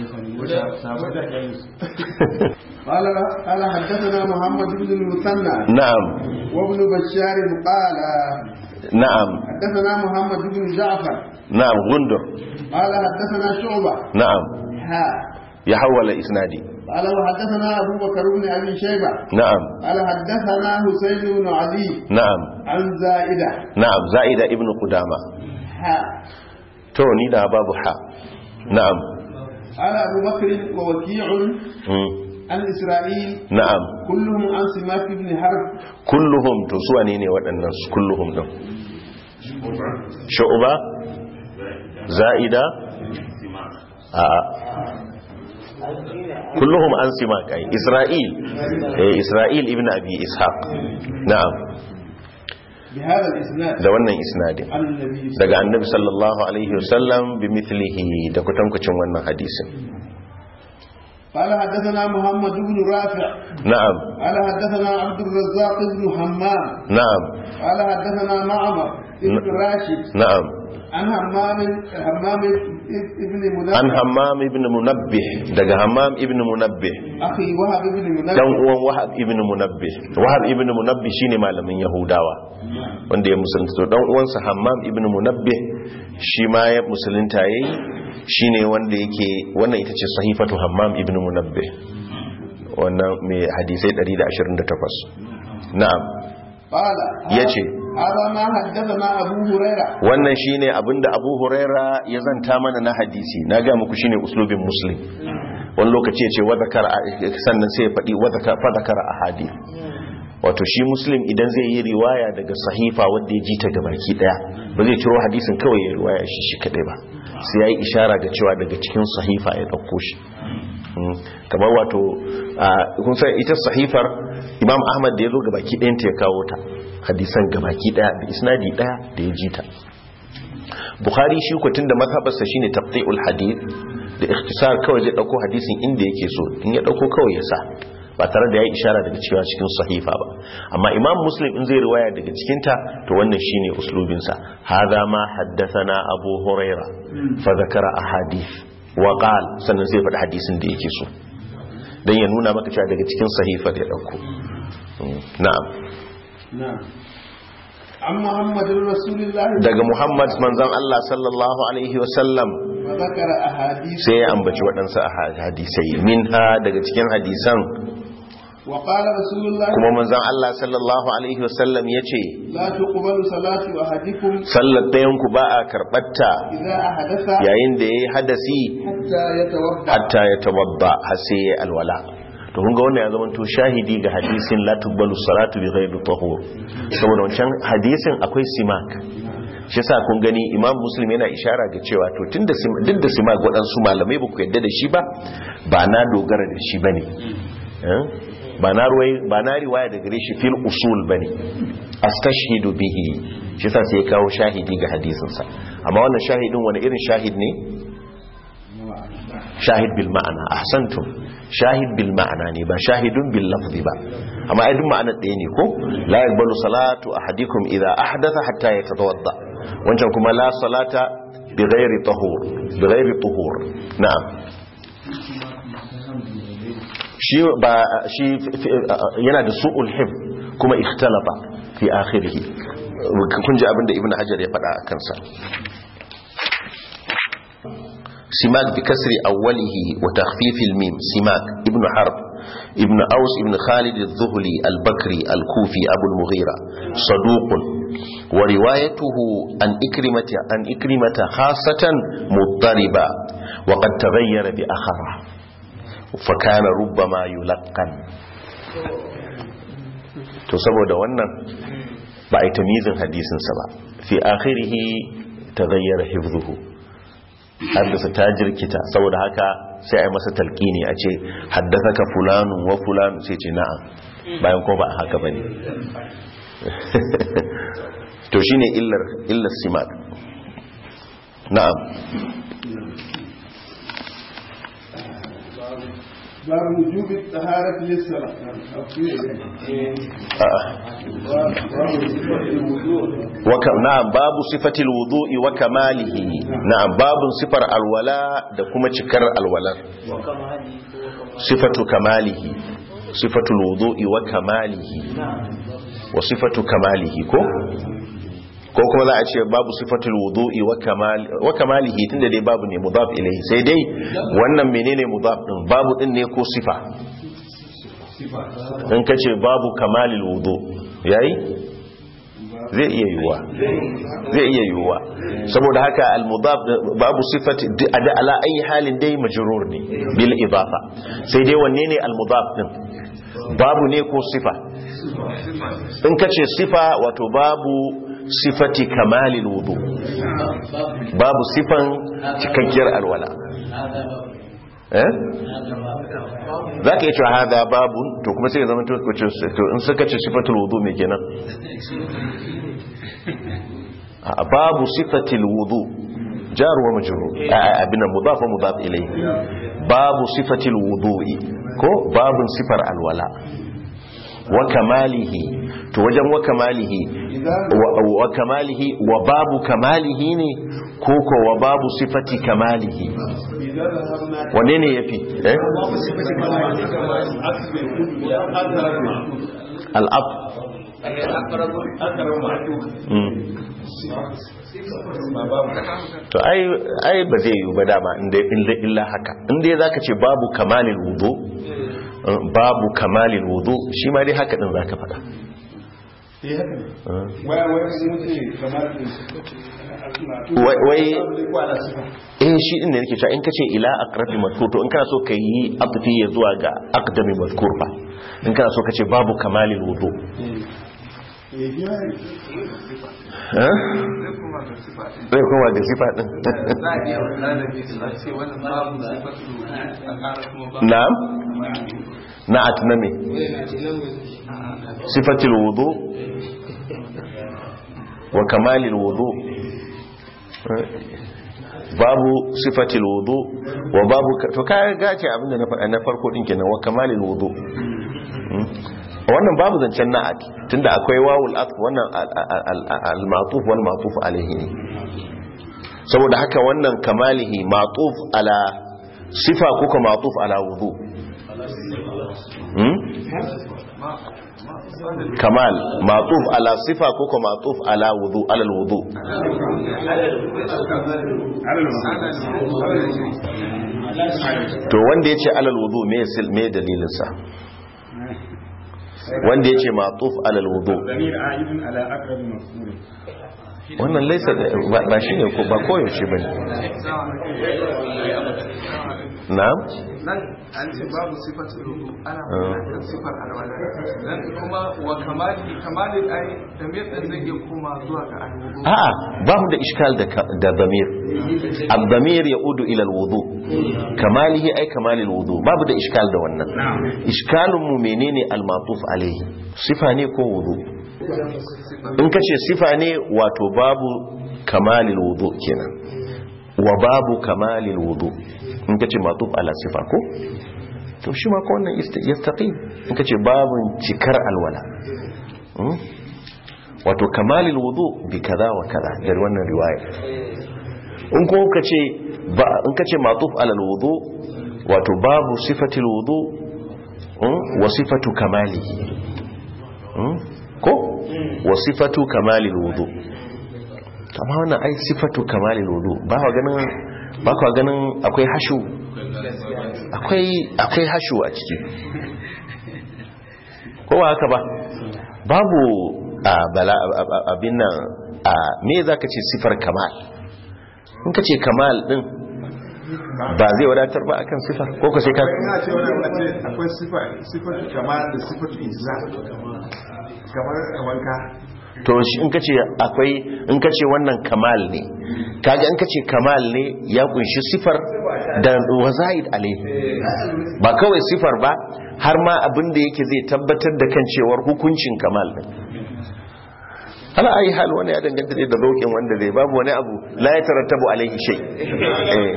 قال قال حدثنا محمد بن المثنى na'am وابن بشار قال na'am حدثنا محمد بن جعفر na'am gundur قال حدثنا شعبة na'am ها ya hawala isnadi قال وحدثنا أبو بكر بن أبي شيبة na'am قال حدثنا حسين بن علي na'am عن زائدة na'am za'ida ibnu qudama ها to ni da babu ha na'am قال أبو بكر ووكيع mm, عن إسرائيل na'am كلهم عن سماك بن حرب kulluhum to su wane ne waɗannan su kulluhum din shu'ba za'ida a kulluhum an simak ai isra'il eh isra'il ibn abi ishaq na'am بهذا الإسناد da wannan isnadin عن النبي صلى daga annabi sallallahu alaihi wasallam bi mithlihi da kutankucin wannan hadisin قال حدثنا محمد بن رافع na'am قال حدثنا عبد الرزاق بن حمام na'am قال حدثنا معمر ابن راشد na'am عن همام همام ابن منبه an hammam ibn munabbih daga hammam ibn munabbih أخي وهب ابن dan منبه uwan wahab ibn munabbih wahab ibn munabbih shine malamin yahudawa wanda ya musulunta to dan uwansa hammam ibn munabbih shi ma ya musulunta yayi shine wanda yake wannan ita ce sahifatu hammam ibn munabbih wannan mai hadisai 128 na'am قال yace هذا ما حدثنا أبو هريرة wannan shine abinda Abu Huraira ya zanta mana na hadisi na ga muku shine uslubin muslim wani lokaci ya ce wa zakara sannan sai ya faɗi wa zakara fa zakara ahadith wato shi muslim idan zai yi riwaya daga sahifa wanda ya ji ta gabaki daya ba zai ciro hadisin kawai ya riwaya shi shi kadai ba sai yayi ishara ga cewa daga cikin sahifa ya dauko shi Mm. kamar wato ah, kun san ita sahifar imam ahmad da ya zo gabaki ɗayan ta ya kawo ta hadisan gabaki daya da isnadi daya da ya ji ta bukhari shi ko tunda mazhabarsa shine taqti'ul hadith da ikhtisar kawai zai dauko hadisin inda yake so in ya dauko kawai ya sa ba tare da yayi ishara daga cewa cikin sahifa ba amma imam muslim in zai riwaya daga cikin ta to wannan shine uslubin sa hadha ma haddathana abu huraira fa zakara ahadith wa qal sannan zai faɗi hadisin da yake so dan ya nuna maka cewa daga cikin sahifa da ya dauko Mm, na'am نعم عن محمد رسول الله daga muhammad manzon Allah sallallahu alaihi wasallam وذكر أحاديث sai ya ambaci waɗansu a hadisai minha daga cikin hadisan وقال رسول الله kuma manzon Allah sallallahu alaihi wasallam ya ce لا تقبل صلاة أحدكم sallar ɗayanku ba a karɓarta إذا أحدث yayin da ya yi hadasi حتى يتوضأ hatta ya tawadda har sai ya alwala to kun ga wannan ya zama to shahidi ga hadisin la tuqbalu salatu bi ghairi tahur saboda wancan hadisin akwai simak shi yasa kun gani imam muslim yana ishara ga cewa to tunda sim- duk da simak waɗansu malamai ba ku yadda da shi ba ba na dogara da shi bane Eh? ba na ruwai ba na riwaya da gare shi fil usul bane astashhidu bihi shi yasa sai ya kawo shahidi ga hadisinsa amma wannan shahidin wani irin shahid ne shahid bil ma'ana ahsantum shahid bil ma'ana ne ba shahidun bil lafzi ba amma ai duk ma'anar ɗaya ne ko la yaqbalu salatu ahadikum idha ahdatha hatta yatawadda wancan kuma la salata bi ghairi tahur bi ghairi tuhur na'am shi ba shi yana da su'ul hif kuma ikhtalata fi akhirih kun ji abinda ibnu hajar ya faɗa a kansa سماك بكسر أوله وتخفيف الميم سماك ابن حرب ابن أوس ابن خالد الذهلي البكري الكوفي أبو المغيرة صدوق وروايته عن إكرمة, عن إكرمة خاصة مضطربة وقد تغير بأخره فكان ربما يلقن to saboda wannan ba a yi tamizin hadisinsa ba fi akhirihi taghayyara hifdhuhu haddasa ta jirkita saboda haka sai a yi masa talqini a ce haddasa ka fulanu wa fulanu sai ce na'am bayan ko ba haka bane to shine illar illar simak na'am باب وجوب الطهارة للصلاة waka na'am babu sifatil wudu'i wa kamalihi na'am babun sifar alwala da kuma cikar alwalar sifatu kamalihi sifatul wudu'i wa kamalihi wa sifatu kamalihi ko ko kuma za a ce babu sifatul wudu'i wa kamal wa kamalihi tunda dai babu ne mudaf ilayhi sai dai wannan menene mudaf din babu din ne ko sifa in kace babu kamalil wudu yayi zai iya yiwuwa zai iya yiwuwa saboda haka al-mudaf babu sifati da ala ayi halin dai majrur ne bil idafa sai dai wanne ne al-mudaf din babu ne ko sifa in kace sifa wato babu sifati kamalil wudu babu sifan cikakkiyar alwala eh za ka yi cewa hada babu to kuma sai ya zama to in suka ce sifatul wudu mai kenan a babu sifatul wudu jar wa majrur abin mudaf wa mudaf ilayhi babu sifatul wudu'i ko babun sifar alwala wa kamalihi to wajen wa kamalihi إذا wa wa kamalihi wa babu kamalihi ne ko ko wa babu sifati kamalihi إذا ذهبنا wanne ne yafi eh عكس يكون يا أقرب معطوف al'ab أقرب معطوف mm. ما باب to ai ai ba zai yi ba dama inda illa illa haka inda zaka ce babu kamalil wudu eh, babu kamalil wudu shi ma dai haka din zaka faɗa إيه هكذا eh. waya waya sun wuce kamar Wai- wai- wala sifa eh shi din ne nake cewa in kace ila aqrabi madhkur to in kana so ka yi atfi ya zuwa ga aqdami madhkur fa in kana so kace babu kamalil wudu eh biya eh zai kuma da sifa din na'am na'at na me sifatil wudu wa kamalil wudu Eh, babu sifatil wudu wa babu ka- to ka gace abinda na faɗa na farko din kenan wa kamalil wudu Hmm. wannan babu zancen na'at tunda akwai wawul atf wannan al-ma'tuf wal ma'tuf alayhi ne saboda haka wannan kamalihi ma'tuf ala sifa ko ka ma'tuf ala wudu hmm? kamal ma'tuf ala sifa ko ka ma'tuf ala wudu ala wudu to wanda yace alal wudu me sil me dalilin sa wanda yace ma'tuf ala wudu ضمير عائد على أقرب مفعول wannan laisa ba ba shine ko ba koyaushe bane na'am nan an ce babu sifatul rubu ana magana kan sifar alwala dan kuma wa kamali kamalin ai da me dan zai iya koma zuwa ga alwudu a'a ba mu da iskal da ka- da damir ad-damir yaudu ila al-wudu kamalihi ay kamali al-wudu babu da iskal da wannan iskalun mu menene al-matuf alayhi sifa ne ko wudu in kace sifa ne wato babu kamali al-wudu kenan wa babu kamali al-wudu in kace matuf ala sifa ko to shi ma ko wannan ist- yastaqim in kace babun cikar alwala Hmm? wato kamalil wudu bi kaza wa kaza da wannan riwaya in ko kace ba in kace matuf alal wudu wato babu sifatil wudu mm, wa sifatu kamalihi Mm, ko wa sifatu kamalil wudu To amma wannan ai sifatu kamalil wudu ba ka ganin ba ka ganin akwai hashu akwai akwai hashu a ciki ko ba haka ba babu a bala a- a- abin nan a me zaka ce sifar kamal in ka ce kamal din ba zai wadatar ba akan sifar ko ka sai ka ina ce wani a ce akwai sifa sifatu kamar da sifatu ijza kamar wanka to shi in ka ce akwai in ka ce wannan kamal ne kaga in ka ce kamal ne ya kunshi sifar da wazaid alaihi ba kawai sifar ba har ma abin da yake zai tabbatar da kan cewar hukuncin kamal din ala ayi hal wani ya danganta da zaukin wanda zai babu wani abu la ya tarattabu alaihi shay eh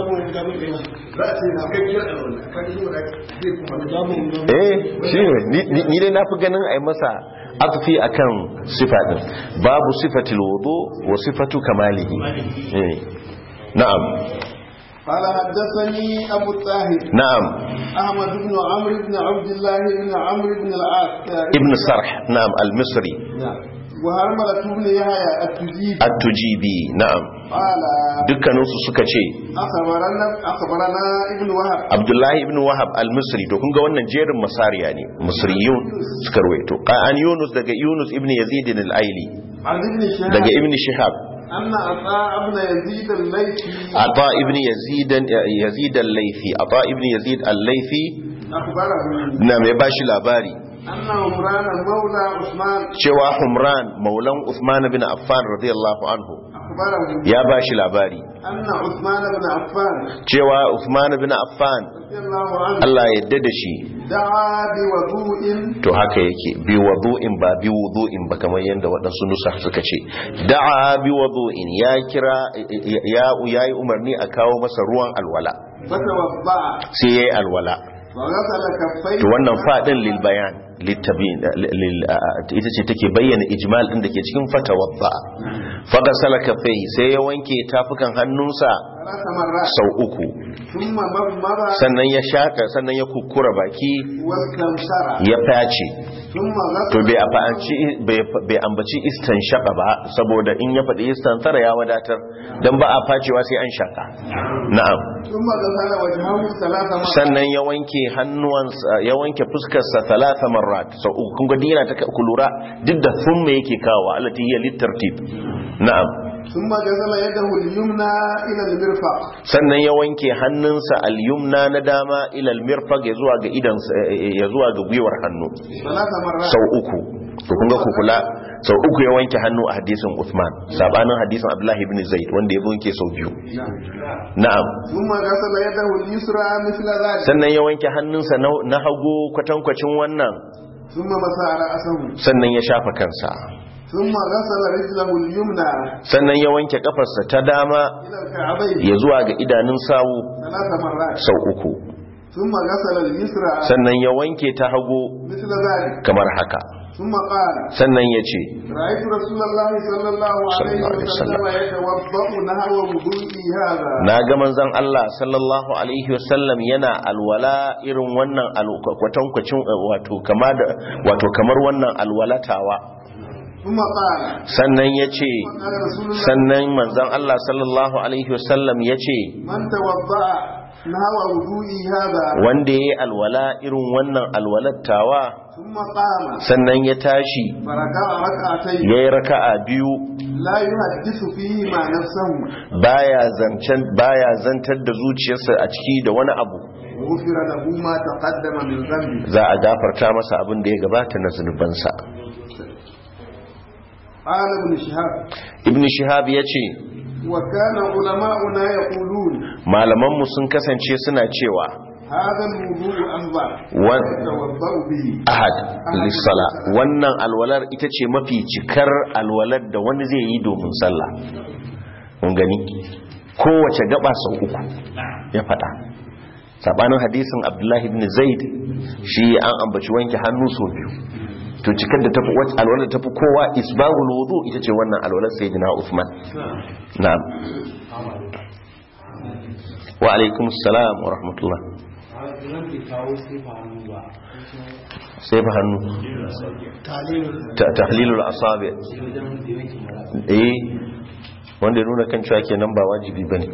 eh shi ne ni- ni ni dai na fi ganin a yi masa atfi akan sifa din babu sifatil wudu wa sifatu kamalihi eh na'am قال حدثني أبو الطاهر na'am أحمد بن عمرو بن عبد الله بن عمرو بن العاص ibn sarh na'am al-misri نعم وهرملة بن يحيى التجيب at-tujibi na'am قال dukkaninsu suka ce أخبرنا أخبرنا ابن وهب abdullahi ibn wahab al-misri to kun ga wannan jerin masariya ne misriyun suka ruwaito an yunus daga yunus ibn yazid al-aili عن ابن شهاب daga ibn shihab أن عطاء بن يزيد الليثي ata ibn yazid yazid al-laythi ata ibn yazid al-laythi أخبره na mai bashi labari أن عمران مولى عثمان cewa humran maulan usman bin affan radiyallahu anhu أخبره ya bashi labari أن عثمان بن عفان cewa usman bin affan رضي الله عنه Allah ya yarda da shi دعا بوضوء to haka yake bi wudu'in ba bi wudu'in ba kamar yadda waɗansu nusa suka ce da'a bi wudu'in ya kira ya yayi umarni a kawo masa ruwan alwala فتوضأ sai yayi alwala وغسل كفيه to wannan fadin lil bayan litabin lil ita ce take bayyana ijmal din da ke cikin fatawadda faghasala kaffai sai ya wanke tafukan hannunsa ثلاث مرات sau uku ثم مضمض sannan ya shaka sannan ya kukkura baki واستنشر ya face ثم to غسل bai ambaci bai ambaci istan shaka ba saboda in ya faɗi istan tsara ya wadatar dan ba a facewa sai an shaka na'am ثم غسل وجهه ثلاث مرات sannan ya wanke hannuwansa ya wanke fuskarsa talata marrat sau uku kun ga dina ta ku lura duk da thumma yake kawo allati hiya litartib na'am ثم غسل يده اليمنى الى المرفق sannan ya wanke hannunsa al-yumna na dama ila al-mirfaq ya zuwa ga idan ya zuwa ga gwiwar hannu ثلاث مرات sau uku to kun ga ku kula sau uku ya wanke hannu a hadisin Uthman sabanin hadisin Abdullahi ibn Zaid wanda ya wanke sau biyu na'am ثم غسل يده اليسرى مثل ذلك sannan ya wanke hannunsa na- na hagu kwatankwacin wannan ثم مسح رأسه sannan ya shafa kansa ثم غسل رجله اليمنى sannan ya wanke kafarsa ta dama إلى الكعبين ya zuwa ga idanun sawu ثلاث مرات sau uku ثم غسل اليسرى sannan ya wanke ta hagu مثل ذلك kamar haka ثم قال sannan ya ce رأيت رسول الله صلى الله صلى عليه الله عليه وسلم يتوضأ نحو وضوئي هذا na ga manzon Allah sallallahu alaihi wasallam yana alwala irin wannan al- kwatankwacin eh, wato kama da wato kamar wannan alwalatawa ثم قال sannan ya ce قال رسول الله sannan manzon Allah sallallahu alaihi wasallam ya ce من توضأ نحو وضوئي هذا wanda ya yi alwala irin wannan alwalattawa ثم قام sannan ya tashi فركع ركعتين ya yi raka'a biyu لا يحدث فيهما نفسه baya zancen baya zantar da zuciyarsa a ciki da wani abu غفر له ما تقدم من ذنبه za a gafarta masa abin da ya gabata na zunubansa قال ابن شهاب ibn shihab ya ce وكان علماؤنا يقولون malamanmu sun kasance suna cewa هذا الوضوء أفضل wan- يتوضأ به ahad lissala wannan alwalar ita ce mafi cikar alwalar da wani zai yi domin sallah mun gani kowace gaba sau uku ya fada sabanin hadisin abdullahi ibn zaid shi an ambaci wanke hannu sau biyu to cikar da tafi wacce alwalar tafi kowa isbagul wudu ita ce wannan alwalar sayyidina Uthman na'am wa alaikum assalam wa rahmatullah sai fa hannu Ta- tahlilul asabi eh wanda ya nuna kan cewa kenan ba wajibi bane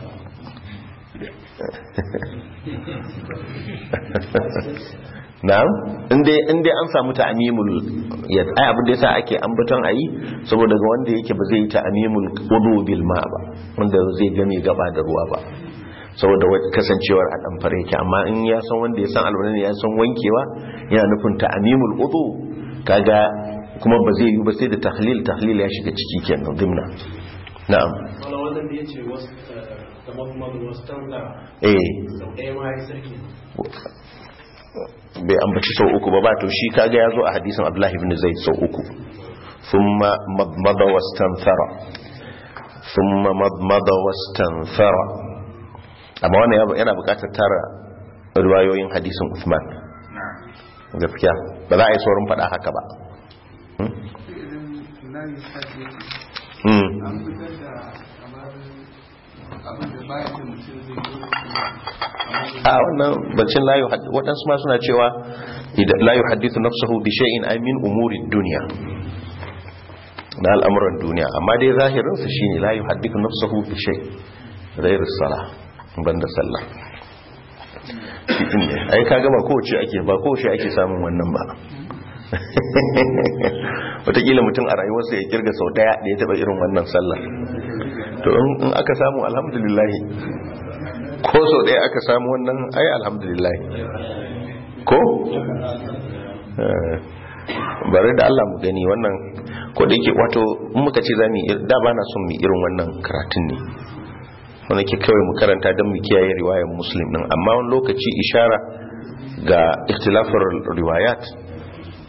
na'am inda inda an samu ta'mimul ya ai abin da yasa ake ambaton ayi saboda ga wanda yake ba zai yi ta'mimul wudu bil ma ba wanda zai game gaba da ruwa ba saboda wa- kasancewar a dan fare yake amma in ya san wanda ya san alwala ne ya san wankewa yana nufin ta'mimul wudu kaga kuma ba zai yi ba sai da tahlil tahlil ya shiga ciki kenan dimna na'am wala wannan da ya ce wasu kamar kuma wasu tanga eh sau ɗaya ma ya sarki bai ambaci sau uku ba ba to shi kaga ya zo a hadisin abdullahi ibn zaid sau uku thumma madmada wastanthara thumma madmada wastanthara amma wannan ya- yana buƙatar tara riwayoyin hadisin Uthman gaskiya ba za a yi saurin faɗa haka ba idan layi sati yake Hmm. an fitar da kamar abin da bayan da mutum zai yi a wannan bacin layu waɗansu ma suna cewa idan layu hadithu nafsahu bi shay'in ay min umuri dunya na al'amuran duniya amma dai zahirinsa shine layu hadithu nafsahu bi shay ghairu salah banda sallah shi din ne ai kaga ba kowace ake ba kowace ake samun wannan ba wataƙila mutum a rayuwarsa ya kirga sau daya da ya taɓa irin wannan sallah to in in aka samu alhamdulillahi ko sau ɗaya aka samu wannan ai alhamdulillah ko Eh, bari da Allah mu gani wannan ko da yake wato in muka ce za mu yi da ba na son mu yi irin wannan karatun ne wanda ke kawai mu karanta don mu kiyaye riwayar muslim din amma wani lokaci ishara ga ikhtilafar riwayat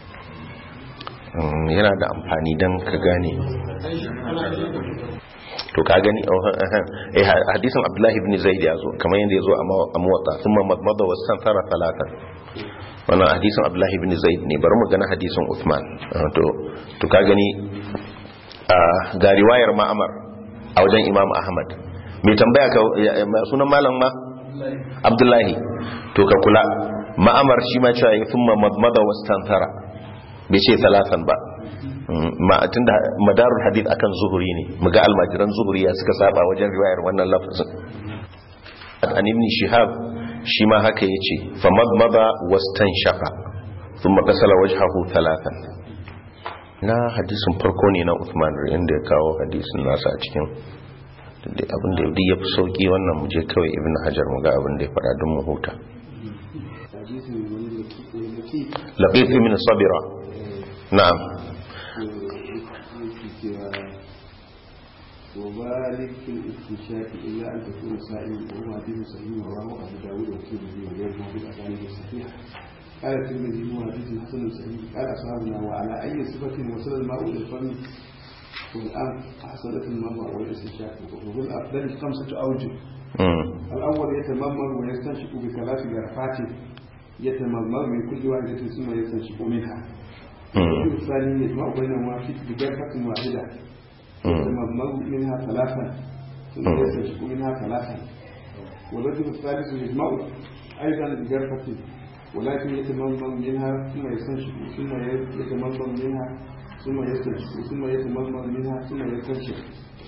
mm, yana da amfani don ka gane to ka gani eh hadisin abdullahi ibn zaid ya zo kamar yadda ya zo a muwatta thumma madmada wastanthara talatan wannan hadisin abdullahi ibn zaid ne bari mu gana hadisin uthman to to ka gani ga riwayar ma'amar a wajen imam ahmad mai tambaya ka sunan malam ma abdullahi to ka kula ma'amar shi ma cewa thumma madmada wastanthara bai ce talatan ba ma'atin da madarul hadith akan zuhuri ne muga almajiran zuhuri ya suka saba wajen riwayar wannan lafazin an ibn shihab shi ma haka yace fa madmada wastanshaqa thumma qasala wajhahu thalathan na hadisin farko ne na Uthman inda ya kawo hadisin nasa a cikin abin da ya fi sauki wannan muje kawai ibn hajar mu ga abin da ya fara don mu huta laqit min sabira na'am وبارك في الاستنشاق الا ان تكون صائما وهو حديث صحيح رواه ابو داود والترمذي وغيره في الاسانيد الصحيحه قال الترمذي هو حديث حسن صحيح قال اصحابنا وعلى اي صفه وصل الماء الى الفم والان حصلت المرء والاستنشاق وفي الافضل خمسه اوجه الاول يتمرمر ويستنشق بثلاث غرفات يتمرمر من كل واحده ثم يستنشق منها الثاني يجمع بينهما في بغرفه واحده يتمضمض منها ثلاثا ثم يستنشق منها ثلاثا والرجل الثالث يجمع ايضا بجرفة ولكن يتمضمض منها ثم يستنشق ثم يتمضمض منها ثم يستنشق ثم يتمضمض منها ثم يستنشق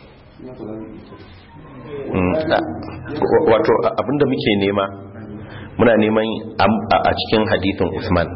wato abinda muke nema muna neman a cikin hadithin Usman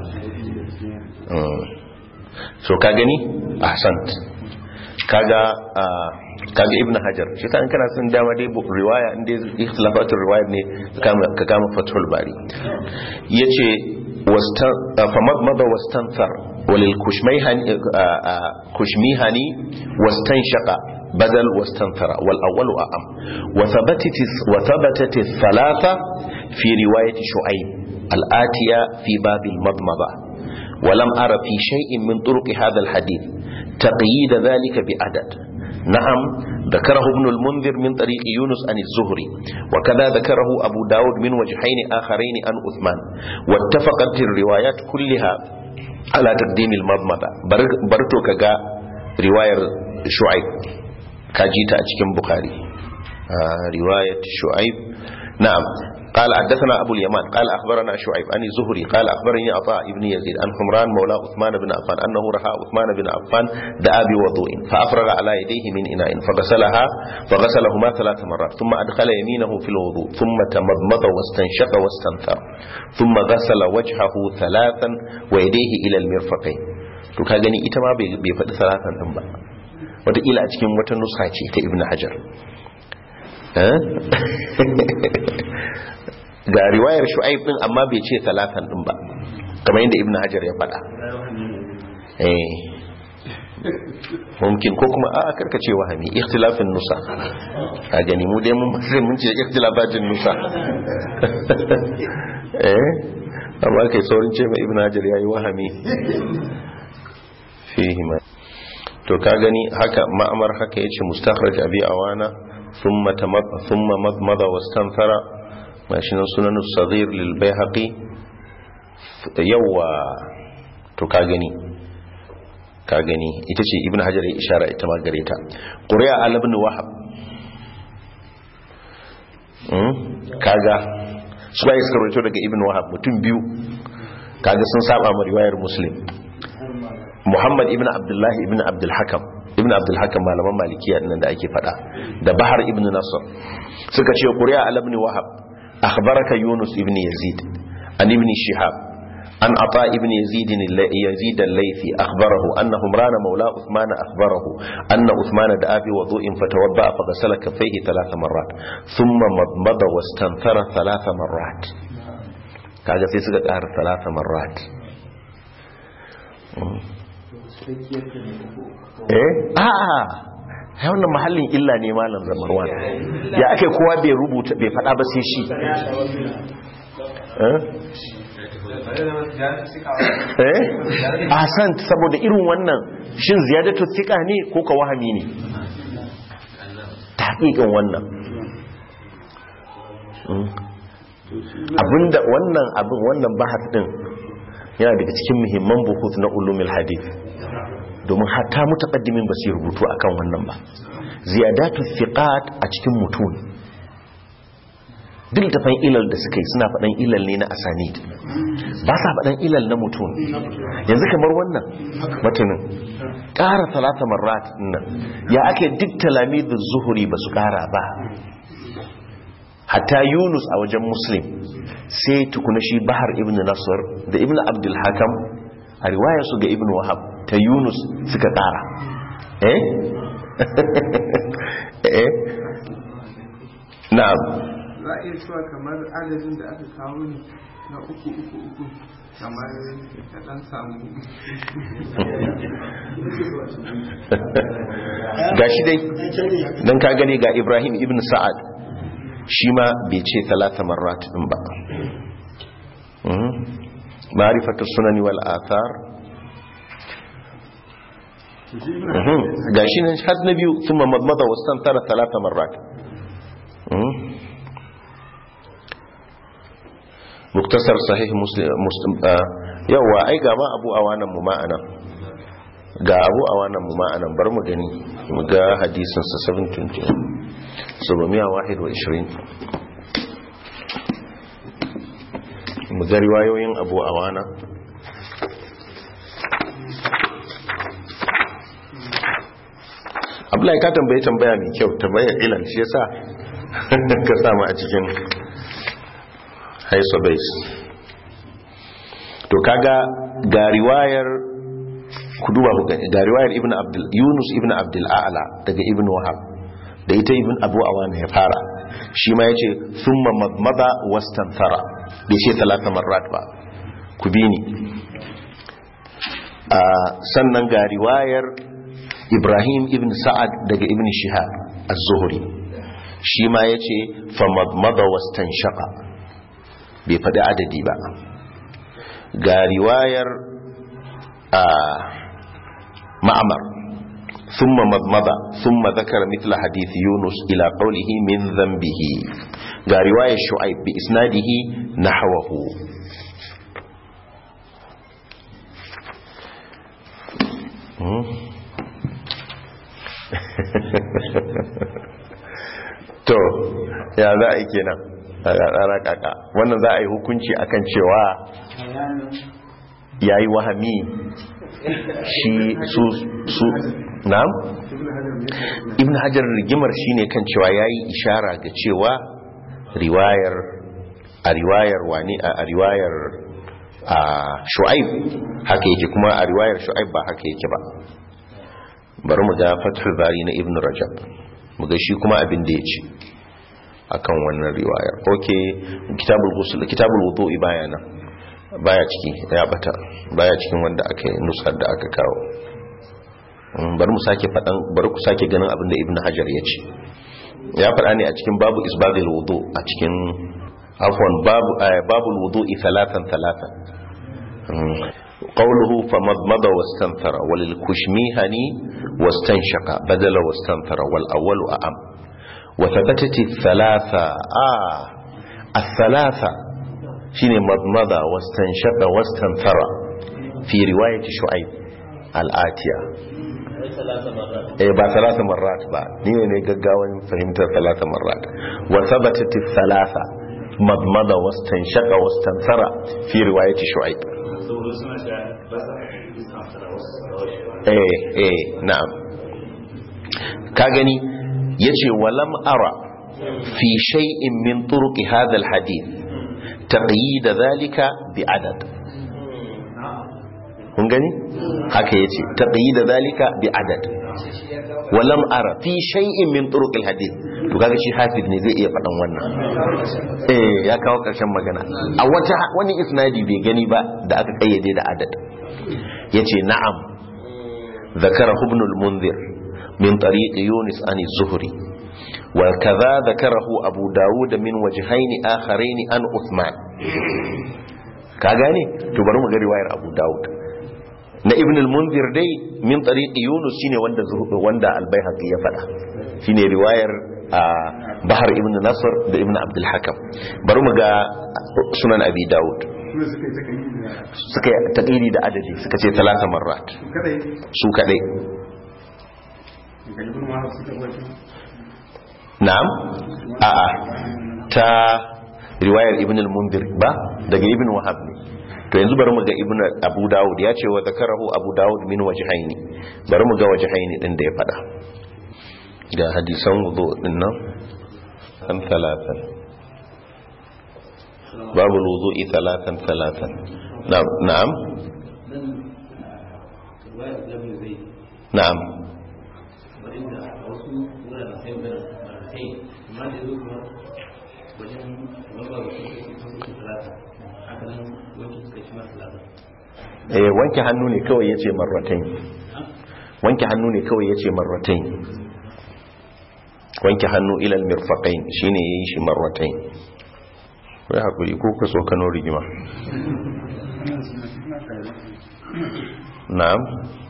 so ka gani ahsant kaga kaga ibnu hajar shi ta kana sun dama dai riwaya inda ikhtilafatul riwayat ne ka kama fathul bari yace wastan famadmada wastanthar walil kushmayhani kushmihani wastanshaqa badal wastanthara wal awwalu a'am wa thabatat wa thabatat thalatha fi riwayat shu'aib al-atiya fi bab al-madmada ولم أرى في شيء من طرق هذا الحديث تقييد ذلك بعدد نعم ذكره ابن المنذر من طريق يونس عن الزهري وكذا ذكره أبو داود من وجهين آخرين عن أثمان واتفقت الروايات كلها على تقديم المضمضة برتو كغا رواية شعيب كاجيتا أتكم بخاري آه رواية شعيب نعم قال حدثنا أبو اليمان قال أخبرنا شعيب عن الزهري قال أخبرني عطاء ابن يزيد عن حمران مولى عثمان بن عفان أنه رأى عثمان بن عفان دعا بوضوء فأفرغ على يديه من إناء فغسلها فغسلهما ثلاث مرات ثم أدخل يمينه في الوضوء ثم تمضمض واستنشق واستنثر ثم غسل وجهه ثلاثا ويديه إلى المرفقين to ka gani ita ma bai faɗi salatan ɗin ba wataƙila a cikin wata nusa ce ta ibn hajar ga riwayar shu'aib din amma bai ce talatan din ba kamar yadda ibnu hajar ya faɗa eh mumkin ko kuma a karkace wahami ikhtilafin nusa a gani mu dai mun mun ce ikhtilafatin nusa eh amma kai saurin ce mai ibnu hajar yayi wahami fihi ma to ka gani haka ma'amar haka yace mustakhraj abi awana thumma tamad thumma madmada wastanthara mashi nan sunan saghir lil bayhaqi yawa to ka gani ka gani ita ce ibnu hajar ya ishara ita ma gare ta qur'a al ibn wahab hmm kaga su ba iska rawaito daga ibnu wahab mutum biyu kaga sun saba ma riwayar muslim muhammad ibn abdullahi ibn abdul hakam ibn abdul hakam malaman malikiya nan da ake fada da bahar ibn nasr suka ce qur'a al ibn wahab akhbaraka yunus ibn yazid an ibn shihab an ata ibn yazid yazid al-laythi akhbarahu annahu rana mawla uthman akhbarahu anna uthman da'a bi wudu'in fatawadda fa ghasala kaffayhi thalath marrat thumma madmada wastanthara thalath marrat kaga sai suka ƙara thalath marrat eh a'a ya wannan mahallin illa ne malam zamarwan ya ake kowa bai rubuta bai fada ba sai shi eh ahsan saboda irin wannan shin ziyadatu thika ne ko ka wahami ne tahqiqin wannan Mm. abinda wannan abin wannan bahas din yana daga cikin muhimman buhut na ulumul hadith domin hatta mutaqaddimin ba su yi rubutu akan wannan ba ziyadatu thiqat a cikin mutun duk tafan ilal da suka yi suna faɗan ilal ne na asanid ba sa faɗan ilal na mutum yanzu kamar wannan matanin ƙara talata marat nan ya ake duk talamidin zuhuri ba su ƙara ba hatta yunus a wajen muslim sai tukuna shi bahar ibn nasar da ibn abdul hakam a riwayarsu ga ibn wahab ta yunus suka ƙara eh eh na'am za a iya cewa kamar adadin da aka kawo ne na uku uku uku kamar ya dan samu ga shi dai don ka gani ga ibrahim ibn sa'ad shi ma bai ce talata marat din ba ma'rifatu sunani wal athar ga shi nan har na biyu thumma madmada wastantara talata marat muktasar sahih muslim yawa ai ga ma abu awanan mu ma'ana ga abu awanan mu ma'ana bar mu gani mu ga hadisin sa 720 721 mu ga riwayoyin abu awana Abdullahi ka tambaye tambaya mai kyau tambayar ilal shi yasa ka samu a cikin haiso base to kaga ga riwayar ku duba ku gani ga riwayar ibnu abdul yunus ibnu abdul a'la daga ibnu wahab da ita ibn abu awana ya fara shi ma yace thumma madmada wastanthara bai ce talata marrat ba ku bi ni sannan ga riwayar ibrahim ibn sa'ad daga ibn shihab az-zuhri shi ma yace fa madmada wastanshaqa bai faɗi adadi ba ga riwayar a ma'amar ثم مضمض ثم ذكر مثل حديث يونس إلى قوله من ذنبه ga riwayar shu'aib bi isnadihi nahwahu to ya za a yi kenan a tsara kaka wannan za a yi hukunci akan cewa ya yi wahami shi su su na'am ibn hajar rigimar shine kan cewa ya yi ishara ga cewa riwayar a riwayar wani a riwayar a shu'aib haka yake kuma a riwayar shu'aib ba haka yake ba bari mu ga fathul bari na ibn rajab mu ga shi kuma abin da ya ce akan wannan riwayar oke kitabul ghusl kitabul wudu'i baya nan baya ciki ya bata baya cikin wanda aka yi nusar da aka kawo bari mu sake fadan bari ku sake ganin abin da ibn hajar ya ce ya faɗa ne a cikin babu isbagil wudu a cikin afwan babu babul wudu'i thalathan thalathan قوله فمضمض واستنثر وللكشميهني واستنشق بدل واستنثر والأول أعم وثبتت الثلاثة آه الثلاثة شيني مضمض واستنشق واستنثر في رواية شعيب الآتية eh ba salasa marrat ba ni ne gaggawan fahimtar salasa marrat wa thabatat thalatha madmada wastanshaqa wastanthara fi riwayati shu'aib eh eh na'am ka gani yace walam ara fi shay'in min turuq hadha alhadith taqyid dhalika bi adad kun gani haka yace taqyid dhalika bi adad walam ara fi shay'in min turuq alhadith to kaga shi hafiz ne zai iya fadan wannan eh ya kawo karshen magana a wata wani isnadi bai gani ba da aka kayyade da adad yace na'am ذكره ابن المنذر من طريق يونس عن الزهري وكذا ذكره أبو داود من وجهين آخرين عن عثمان كاغاني تبرم رواية أبو داود na ibn al-munzir dai min tariqi yunus shine wanda wanda al-baihaqi ya fada shine riwayar a bahar ibn nasr da ibn abdul hakam bari mu ga sunan abi daud kuma suka yi takali da suka yi taƙiri da adadi suka ce talata marrat kadai su kadai ga ibn wahab suka bai na'am a'a ta riwayar ibn al-mundir ba daga ibn wahab ne to yanzu bari mu ga ibn abu dawud ya ce wa zakarahu abu dawud min wajhaini bari mu ga wajhaini din da ya fada ga hadisan wudu din nan kan talatan babu wudu'i talatan talatan na'am na'am nan ruwayar jami'in zai na'am wadanda a wasu wuraren sai magana marasai amma da yanzu kuma wajen wanda da suka yi sun suka talata haka nan wanki suka shi masu talata eh wanke hannu ne kawai yace marratain wanke hannu ne kawai yace marratain wanke hannu ila almirfaqain shine yayin shi marratain kai hakuri ko ka so kano rigima na'am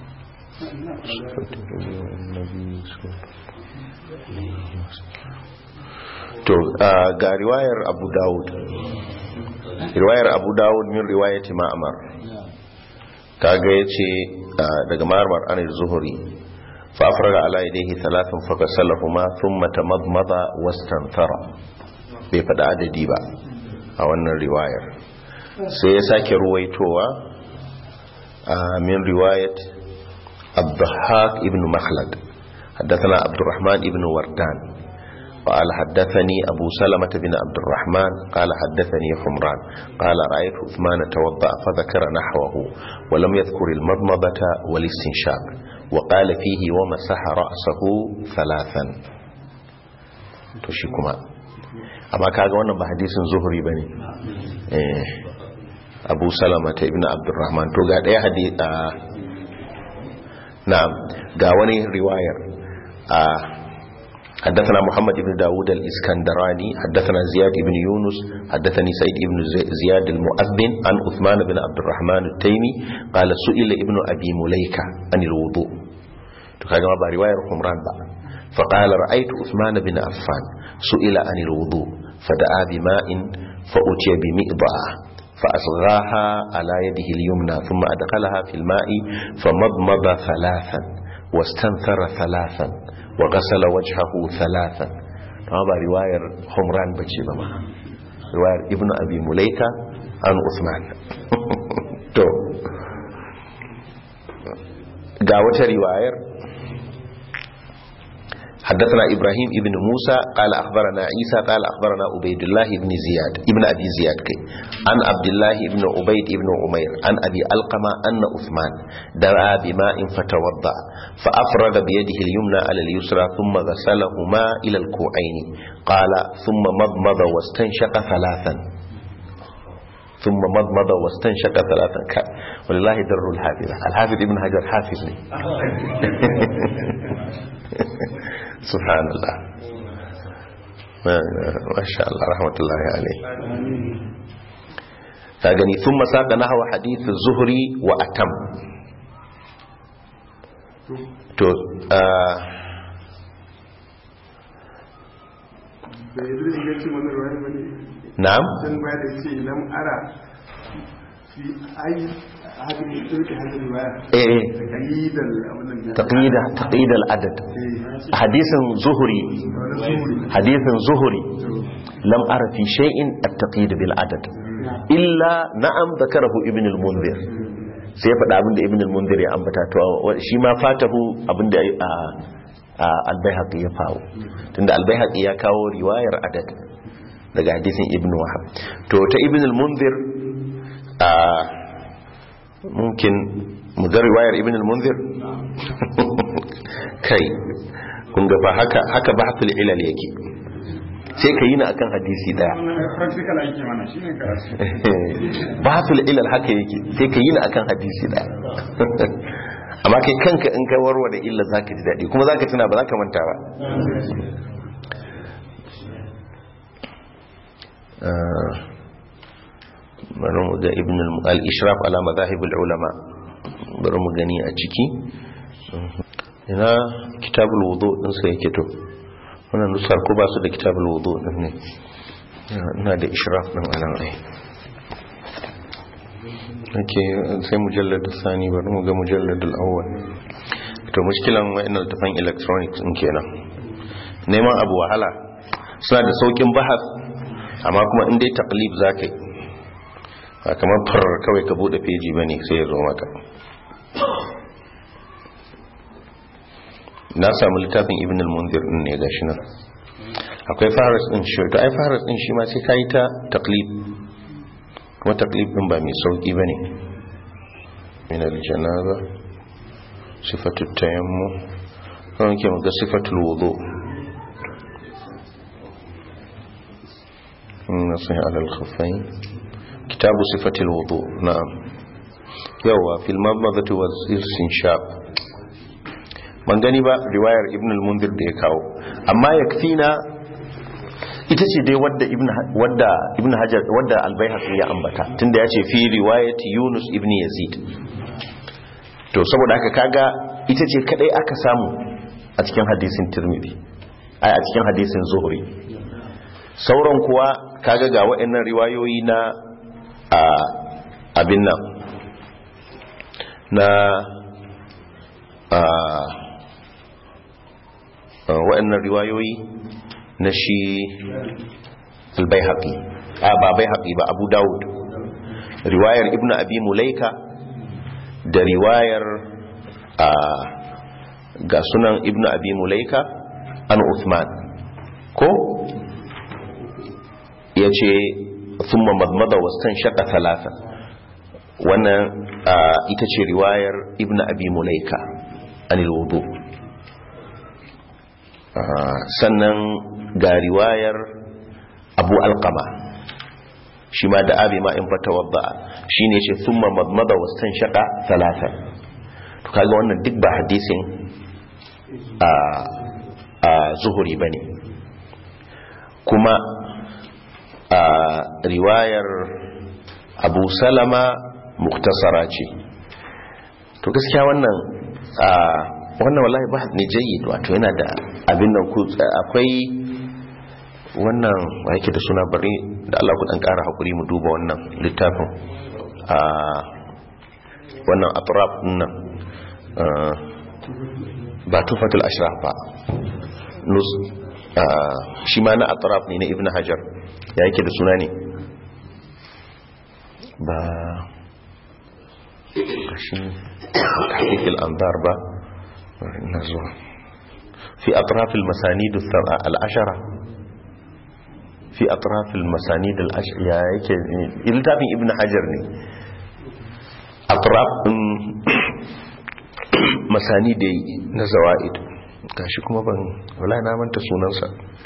to ah, ga riwayar abu dawud riwayar abu dawud min riwayati ma'amar kaga yace ah, daga marmar anil zuhuri fa afraga ala yadayhi thalathan fa ghasalahuma thumma tamadmada wastanthara bai fada adadi ba a wannan riwayar sai ya sake ruwaitowa ah, min riwayat الضحاك ابن مخلد حدثنا عبد الرحمن ابن وردان قال حدثني أبو سلمة بن عبد الرحمن قال حدثني حمران قال رأيت عثمان توضأ فذكر نحوه ولم يذكر المضمضة والاستنشاق وقال فيه ومسح رأسه ثلاثا تشيكما أما كاغا wannan ba hadisin zuhri bane eh Abu Salama ta ibn Abdurrahman to ga daya hadisi نعم قاوني رواية آه حدثنا محمد بن داود الإسكندراني حدثنا زياد بن يونس حدثني سيد بن زي- زياد المؤذن عن عثمان بن عبد الرحمن التيمي قال سئل ابن أبي مليكة عن الوضوء تكاجم أبا رواية حمران بقى فقال رأيت عثمان بن عفان سئل عن الوضوء فدعا بماء فأتي بمئضأة فأصغاها على يده اليمنى ثم أدخلها في الماء فمضمض ثلاثا واستنثر ثلاثا وغسل وجهه ثلاثا هذا رواية حمران بجي بما رواية ابن أبي مليكة عن عثمان تو قاوة رواية حدثنا إبراهيم ابن موسى قال أخبرنا عيسى قال أخبرنا عبيد الله بن زياد ابن أبي زياد كي عن عبد الله بن عبيد بن عمير عن أبي ألقمة أن عثمان دعا بماء فتوضأ فأفرغ بيده اليمنى على اليسرى ثم غسلهما إلى الكوعين قال ثم مضمض واستنشق ثلاثا ثم مضمض واستنشق ثلاثا ك- ولله در الحافظ الحافظ ابن حجر حافظ لي سبحان الله ما ما شاء الله رحمة الله عليه فأغني ثم ساق نحو حديث الزهري وأتم تو آه da yanzu da ingancin wannan ruwayar bane نعم dan baya da ce lam ara fi ai hadin da turki hadin ruwaya إيه kalidal abin nan تقييد تقييد العدد حديث زهري حديث زهري لم أرى في شيء التقييد بالعدد إلا نعم ذكره ابن المنذر sai ya faɗa abinda ibn al-mundir ya ambata to shi ma fatahu abinda a al-baihaqi ya fawo tunda al-baihaqi ya kawo riwayar adad daga hadisin ibn wahab to ta ibn al-mundir a mumkin mu ga riwayar ibn al-munzir kai kun ga fa haka haka bahthul ilal yake sai ka yi na akan hadisi daya practical ake mana shine karatu bahthul ilal haka yake sai ka yi na akan hadisi daya amma kai kanka in ka warware illa zaka ji dadi kuma zaka tuna ba zaka manta ba Ah, bari mu ga ibn al-ishraf ala madahib al-ulama bari mu gani a ciki ina kitabul wudu din sa yake to wannan nusar ko ba su da kitabul wudu din ne ina da ishraf din anan ai ake sai mujallad sani bari mu ga mujallad al-awwal to mushkilan wa'annan tafan electronics din kenan neman abu wahala suna da saukin bahas amma kuma in dai taqlib zakai ba kamar far kawai ka bude peji bane sai ya zo maka na samu littafin ibn al-munzir din ne gashi nan akwai faras din shi to ai faras din shi ma sai kai ta taqlib kuma taqlib din ba mai sauki bane min al-janaza sifatu tayammum kan ke ga sifatul wudu نصح على الخفين كتاب صفة الوضوء نعم يوا في المضمضة والاستنشاق من gani ba riwayar ibn al-mundir da ya kawo amma yakfina ita ce dai wadda ibn wadda ibn hajar wadda al-baihaqi ya ambata tunda ya ce fi riwayati yunus ibn yazid to saboda haka kaga ita ce kadai aka samu a cikin hadisin tirmidhi ai a cikin hadisin zuhri sauran kuwa kaga ga waɗannan riwayoyi na abin nan na waɗannan riwayoyi na shi albayhaƙi a ba bayhaƙi ba abu dawud riwayar ibn abi mulaika da riwayar ga sunan ibn abi mulaika an uthman ko ya ce sun mamadmada wasan shaka talata wannan ita ce riwayar ibn abi mulaika anil wudu sannan ga riwayar abu alkama shi ma da abi ma in fata wadda shi ne ce sun mamadmada wasan shaka talata to kaga wannan duk ba hadisin a zuhuri ba ne kuma a riwayar abu salama muktasara ce to gaskiya wannan a wannan wallahi ba ne jayyid wato yana da abin nan ku akwai wannan wa yake da suna bari da Allah ku dan ƙara hakuri mu duba wannan littafin a wannan atraf nan ba tufatul ashraf ba nus shi ma na atraf ne na ibn hajar ya yake da suna ne ba kashin tahqiqil anzar ba na zuwa fi atrafil masanid al-ashara fi atrafil masanid al-ashara ya yake iltafin ibn hajar ne atraf din masani da na zawaid gashi kuma ban wala na manta sunansa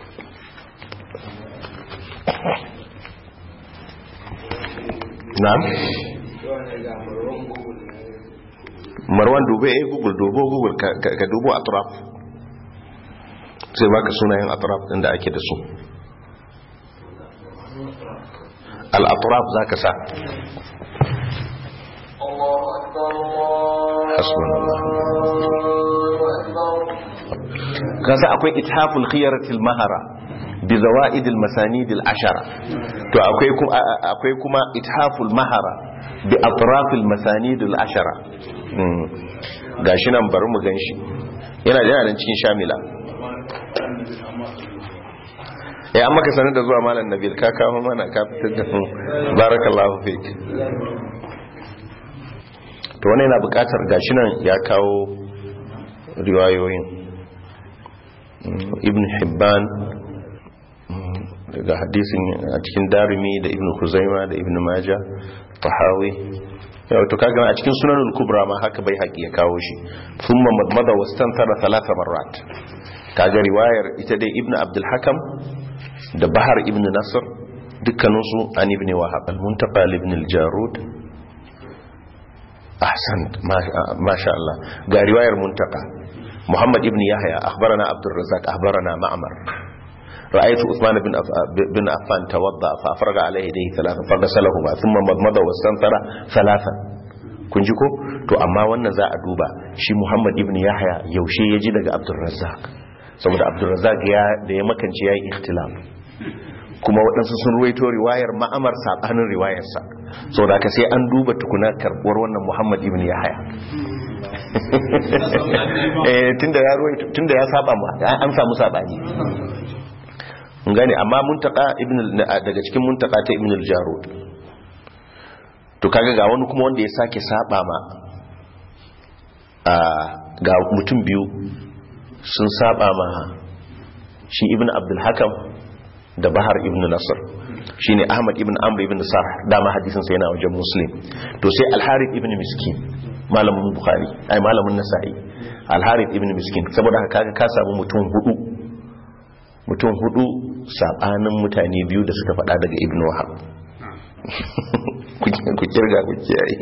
na'am marwan dube eh google dubo google ka dubo atraf sai baka sunayen atraf din da ake da su al-atraf zaka sa hasbunallah kasa akwai ithaful khiyaratil mahara bi zawaidil masanidil ashara to akwai kuma akwai kuma ithaful mahara bi atrafil masanidil ashara gashi nan bari mu ganshi yana da yana cikin shamila eh amma ka sanar da zuwa malam nabil ka kawo mana ka fitar da mu barakallahu fik to wannan yana bukatar gashi nan ya kawo riwayoyin ibn hibban daga hadisin a cikin darimi da ibn kuzaima da ibn maja tahawi yau to kaga a cikin sunanul kubra ma haka bai haƙi ya kawo shi thumma madmada wastantara thalatha marrat kaga riwayar ita dai ibn abdul hakam da bahar ibn nasr dukkaninsu an ibn wahab al-muntaqa ibn al-jarud ahsan ma sha Allah ga riwayar muntaqa محمد ابن يحيى أخبرنا عبد الرزاق أخبرنا معمر رأيت عثمان بن بن عفان توضأ فأفرغ عليه يديه ثلاثا فغسلهما ثم مضمض واستنثر ثلاثا kun ji ko to amma wannan za a duba shi Muhammad ibn Yahya yaushe ya ji daga Abdul Razzaq saboda abdurrazzaq ya da ya makance yayi ikhtilaf kuma waɗansu sun ruwaito riwayar ma'amar sabanin riwayarsa saboda haka sai an duba tukuna karbuwar wannan muhammad ibn yahya eh tunda ya ruwaito tunda ya saba ma an samu sabani mun gane amma muntaka ibn al- daga cikin muntaka ta ibn al-jarud to kaga ga wani kuma wanda ya sake saba ma a ga mutum biyu sun saba ma shi ibn abdul hakam da bahar ibn nasr shine ahmad ibn amr ibn sarh dama hadisin sa yana wajen muslim to sai al-harith ibn miskin malamin bukhari ai malamin nasa'i al-harith ibn miskin saboda haka kaga ka samu mutum hudu mutum hudu sabanin mutane biyu da suka faɗa daga ibn wahab ku kirga ku kiyaye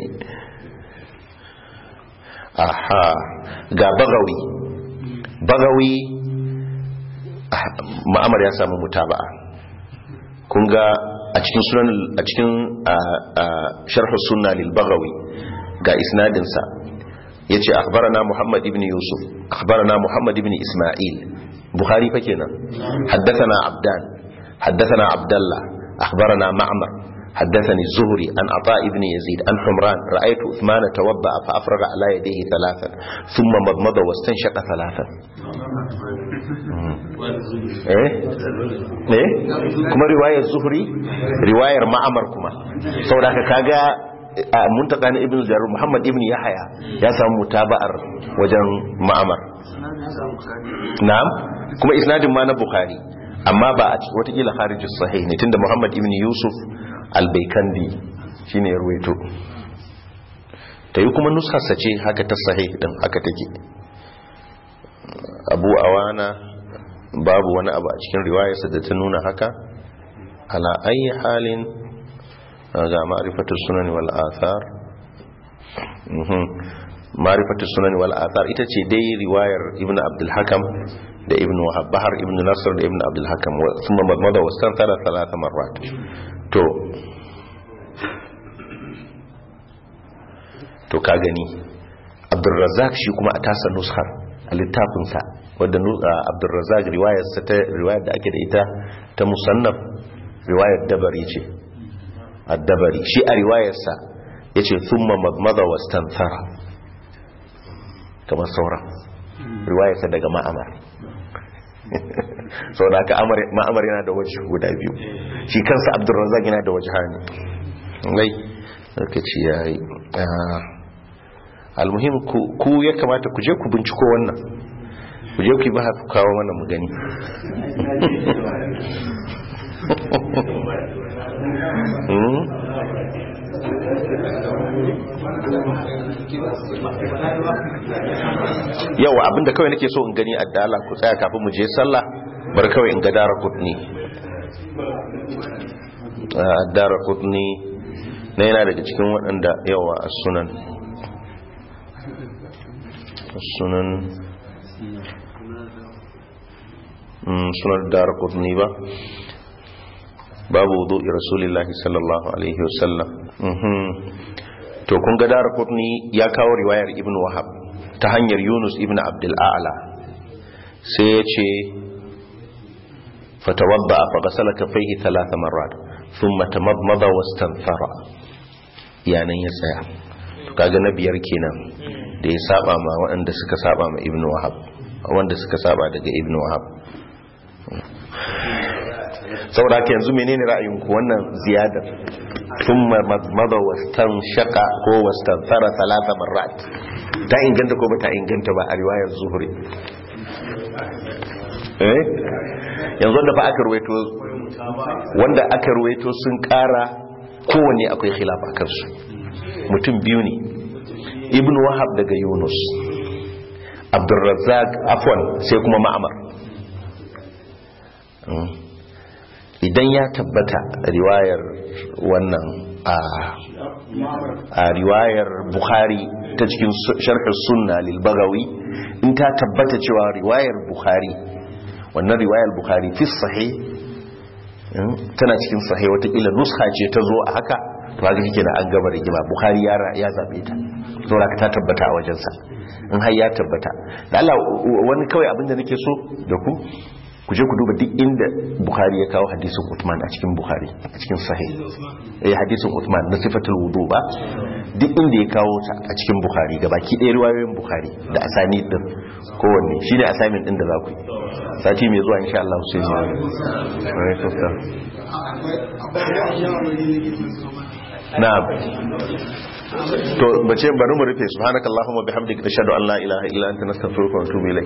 aha ga bagawi bagawi ah, ma'amar ya samu mutaba'a kun ga a cikin sunan a cikin sharh sunna lil bagawi ga isnadin sa yace akhbarana muhammad ibn yusuf akhbarana muhammad ibn isma'il bukhari fa kenan haddathana abdan haddathana abdullah akhbarana ma'mar حدثني الزهري عن عطاء بن يزيد عن حمران رأيت عثمان توضأ فأفرغ على يديه ثلاثا ثم مضمض واستنشق ثلاثا eh eh kuma riwayar zuhri riwayar ma'amar kuma saboda haka kaga a muntaka na ibn jarur muhammad ibn yahya ya samu mutaba'ar wajen ma'amar na'am kuma isnadin ma na bukhari amma ba a cikin watakila harijus sahih ne tunda muhammad ibn yusuf albaikandi shine ya ruwaito ta yi kuma nusarsa ce haka ta sahih din haka take abu awana babu wani abu a cikin riwayarsa da ta nuna haka ala ayi halin ga ma'rifatus sunan wal athar mhm ma'rifatus sunan wal athar ita ce dai riwayar ibnu abdul hakam da ibnu wahab bahar ibnu nasr da ibnu abdul hakam wa thumma madmada wastantara thalatha marrat to to ka gani abdurrazzaq shi kuma a tasa nushar a littafinsa wadda abdurrazzaq riwayarsa ta riwayar da ake da ita ta musannaf riwayar dabari ce addabari shi a riwayarsa ya ce thumma magmada wastanthara kamar sauran riwayarsa daga ma'amar sau da aka ma'amar yana da waje guda biyu shi kansa abdurrazzaq yana da waje hannu lai lokaci ya yi almuhim ku ya kamata ku je ku binciko wannan ku je ku yi ba ku kawo mana mu gani yawa abinda kawai nake so in gani a dala ku tsaya kafin mu je sallah bar kawai in ga dara kudni dara kudni na yana daga cikin waɗanda yawa a sunan sunan sunan dara kudni ba babu wudu rasulillahi sallallahu alaihi wasallam to kun ga dara kudni ya kawo riwayar ibn wahab ta hanyar yunus ibn abdul a'la sai ya ce fatawadda a fagasala kafaihi talata marar ثم تمضمض واستنثر yanan ya tsaya kaga na biyar kenan da ya saba ma waɗanda suka saba ma ibnu wahab wanda suka saba daga ibnu wahab saboda haka yanzu menene ra'ayinku wannan ziyadar thumma madmada wastanshaqa ko wastanthara thalatha marrat ta inganta ko ba ta inganta ba a riwayar zuhri eh yanzu da fa aka ruwaito wanda aka ruwaito sun kara kowanne akwai khilafa kansu mutum biyu ne ibn wahab daga yunus abdurrazzaq afwan sai kuma ma'amar idan ya tabbata riwayar wannan a riwayar bukhari ta cikin sharhar sunna lil bagawi in ta tabbata cewa riwayar bukhari wannan riwayar bukhari fi sahih tana cikin sahih watakila nuska ce ta zo a haka to haka shi na an gaba rigima bukhari ya zaɓe ta saboda ka ta tabbata a wajensa in har ya tabbata da Allah wani kawai abin da nake so da ku ku je ku duba duk inda Bukhari ya kawo hadisin Uthman a cikin Bukhari a cikin sahih eh hadisin Uthman na sifatul wudu ba duk inda ya kawo ta a cikin Bukhari gabaki ɗaya riwayoyin Bukhari da asani din kowanne shine assignment din da za ku yi sati mai zuwa insha Allah sai mu alaikum salam na'am to bace bari mu rufe subhanakallahumma bihamdika nashhadu an la ilaha illa anta nastaghfiruka wa natubu ilayk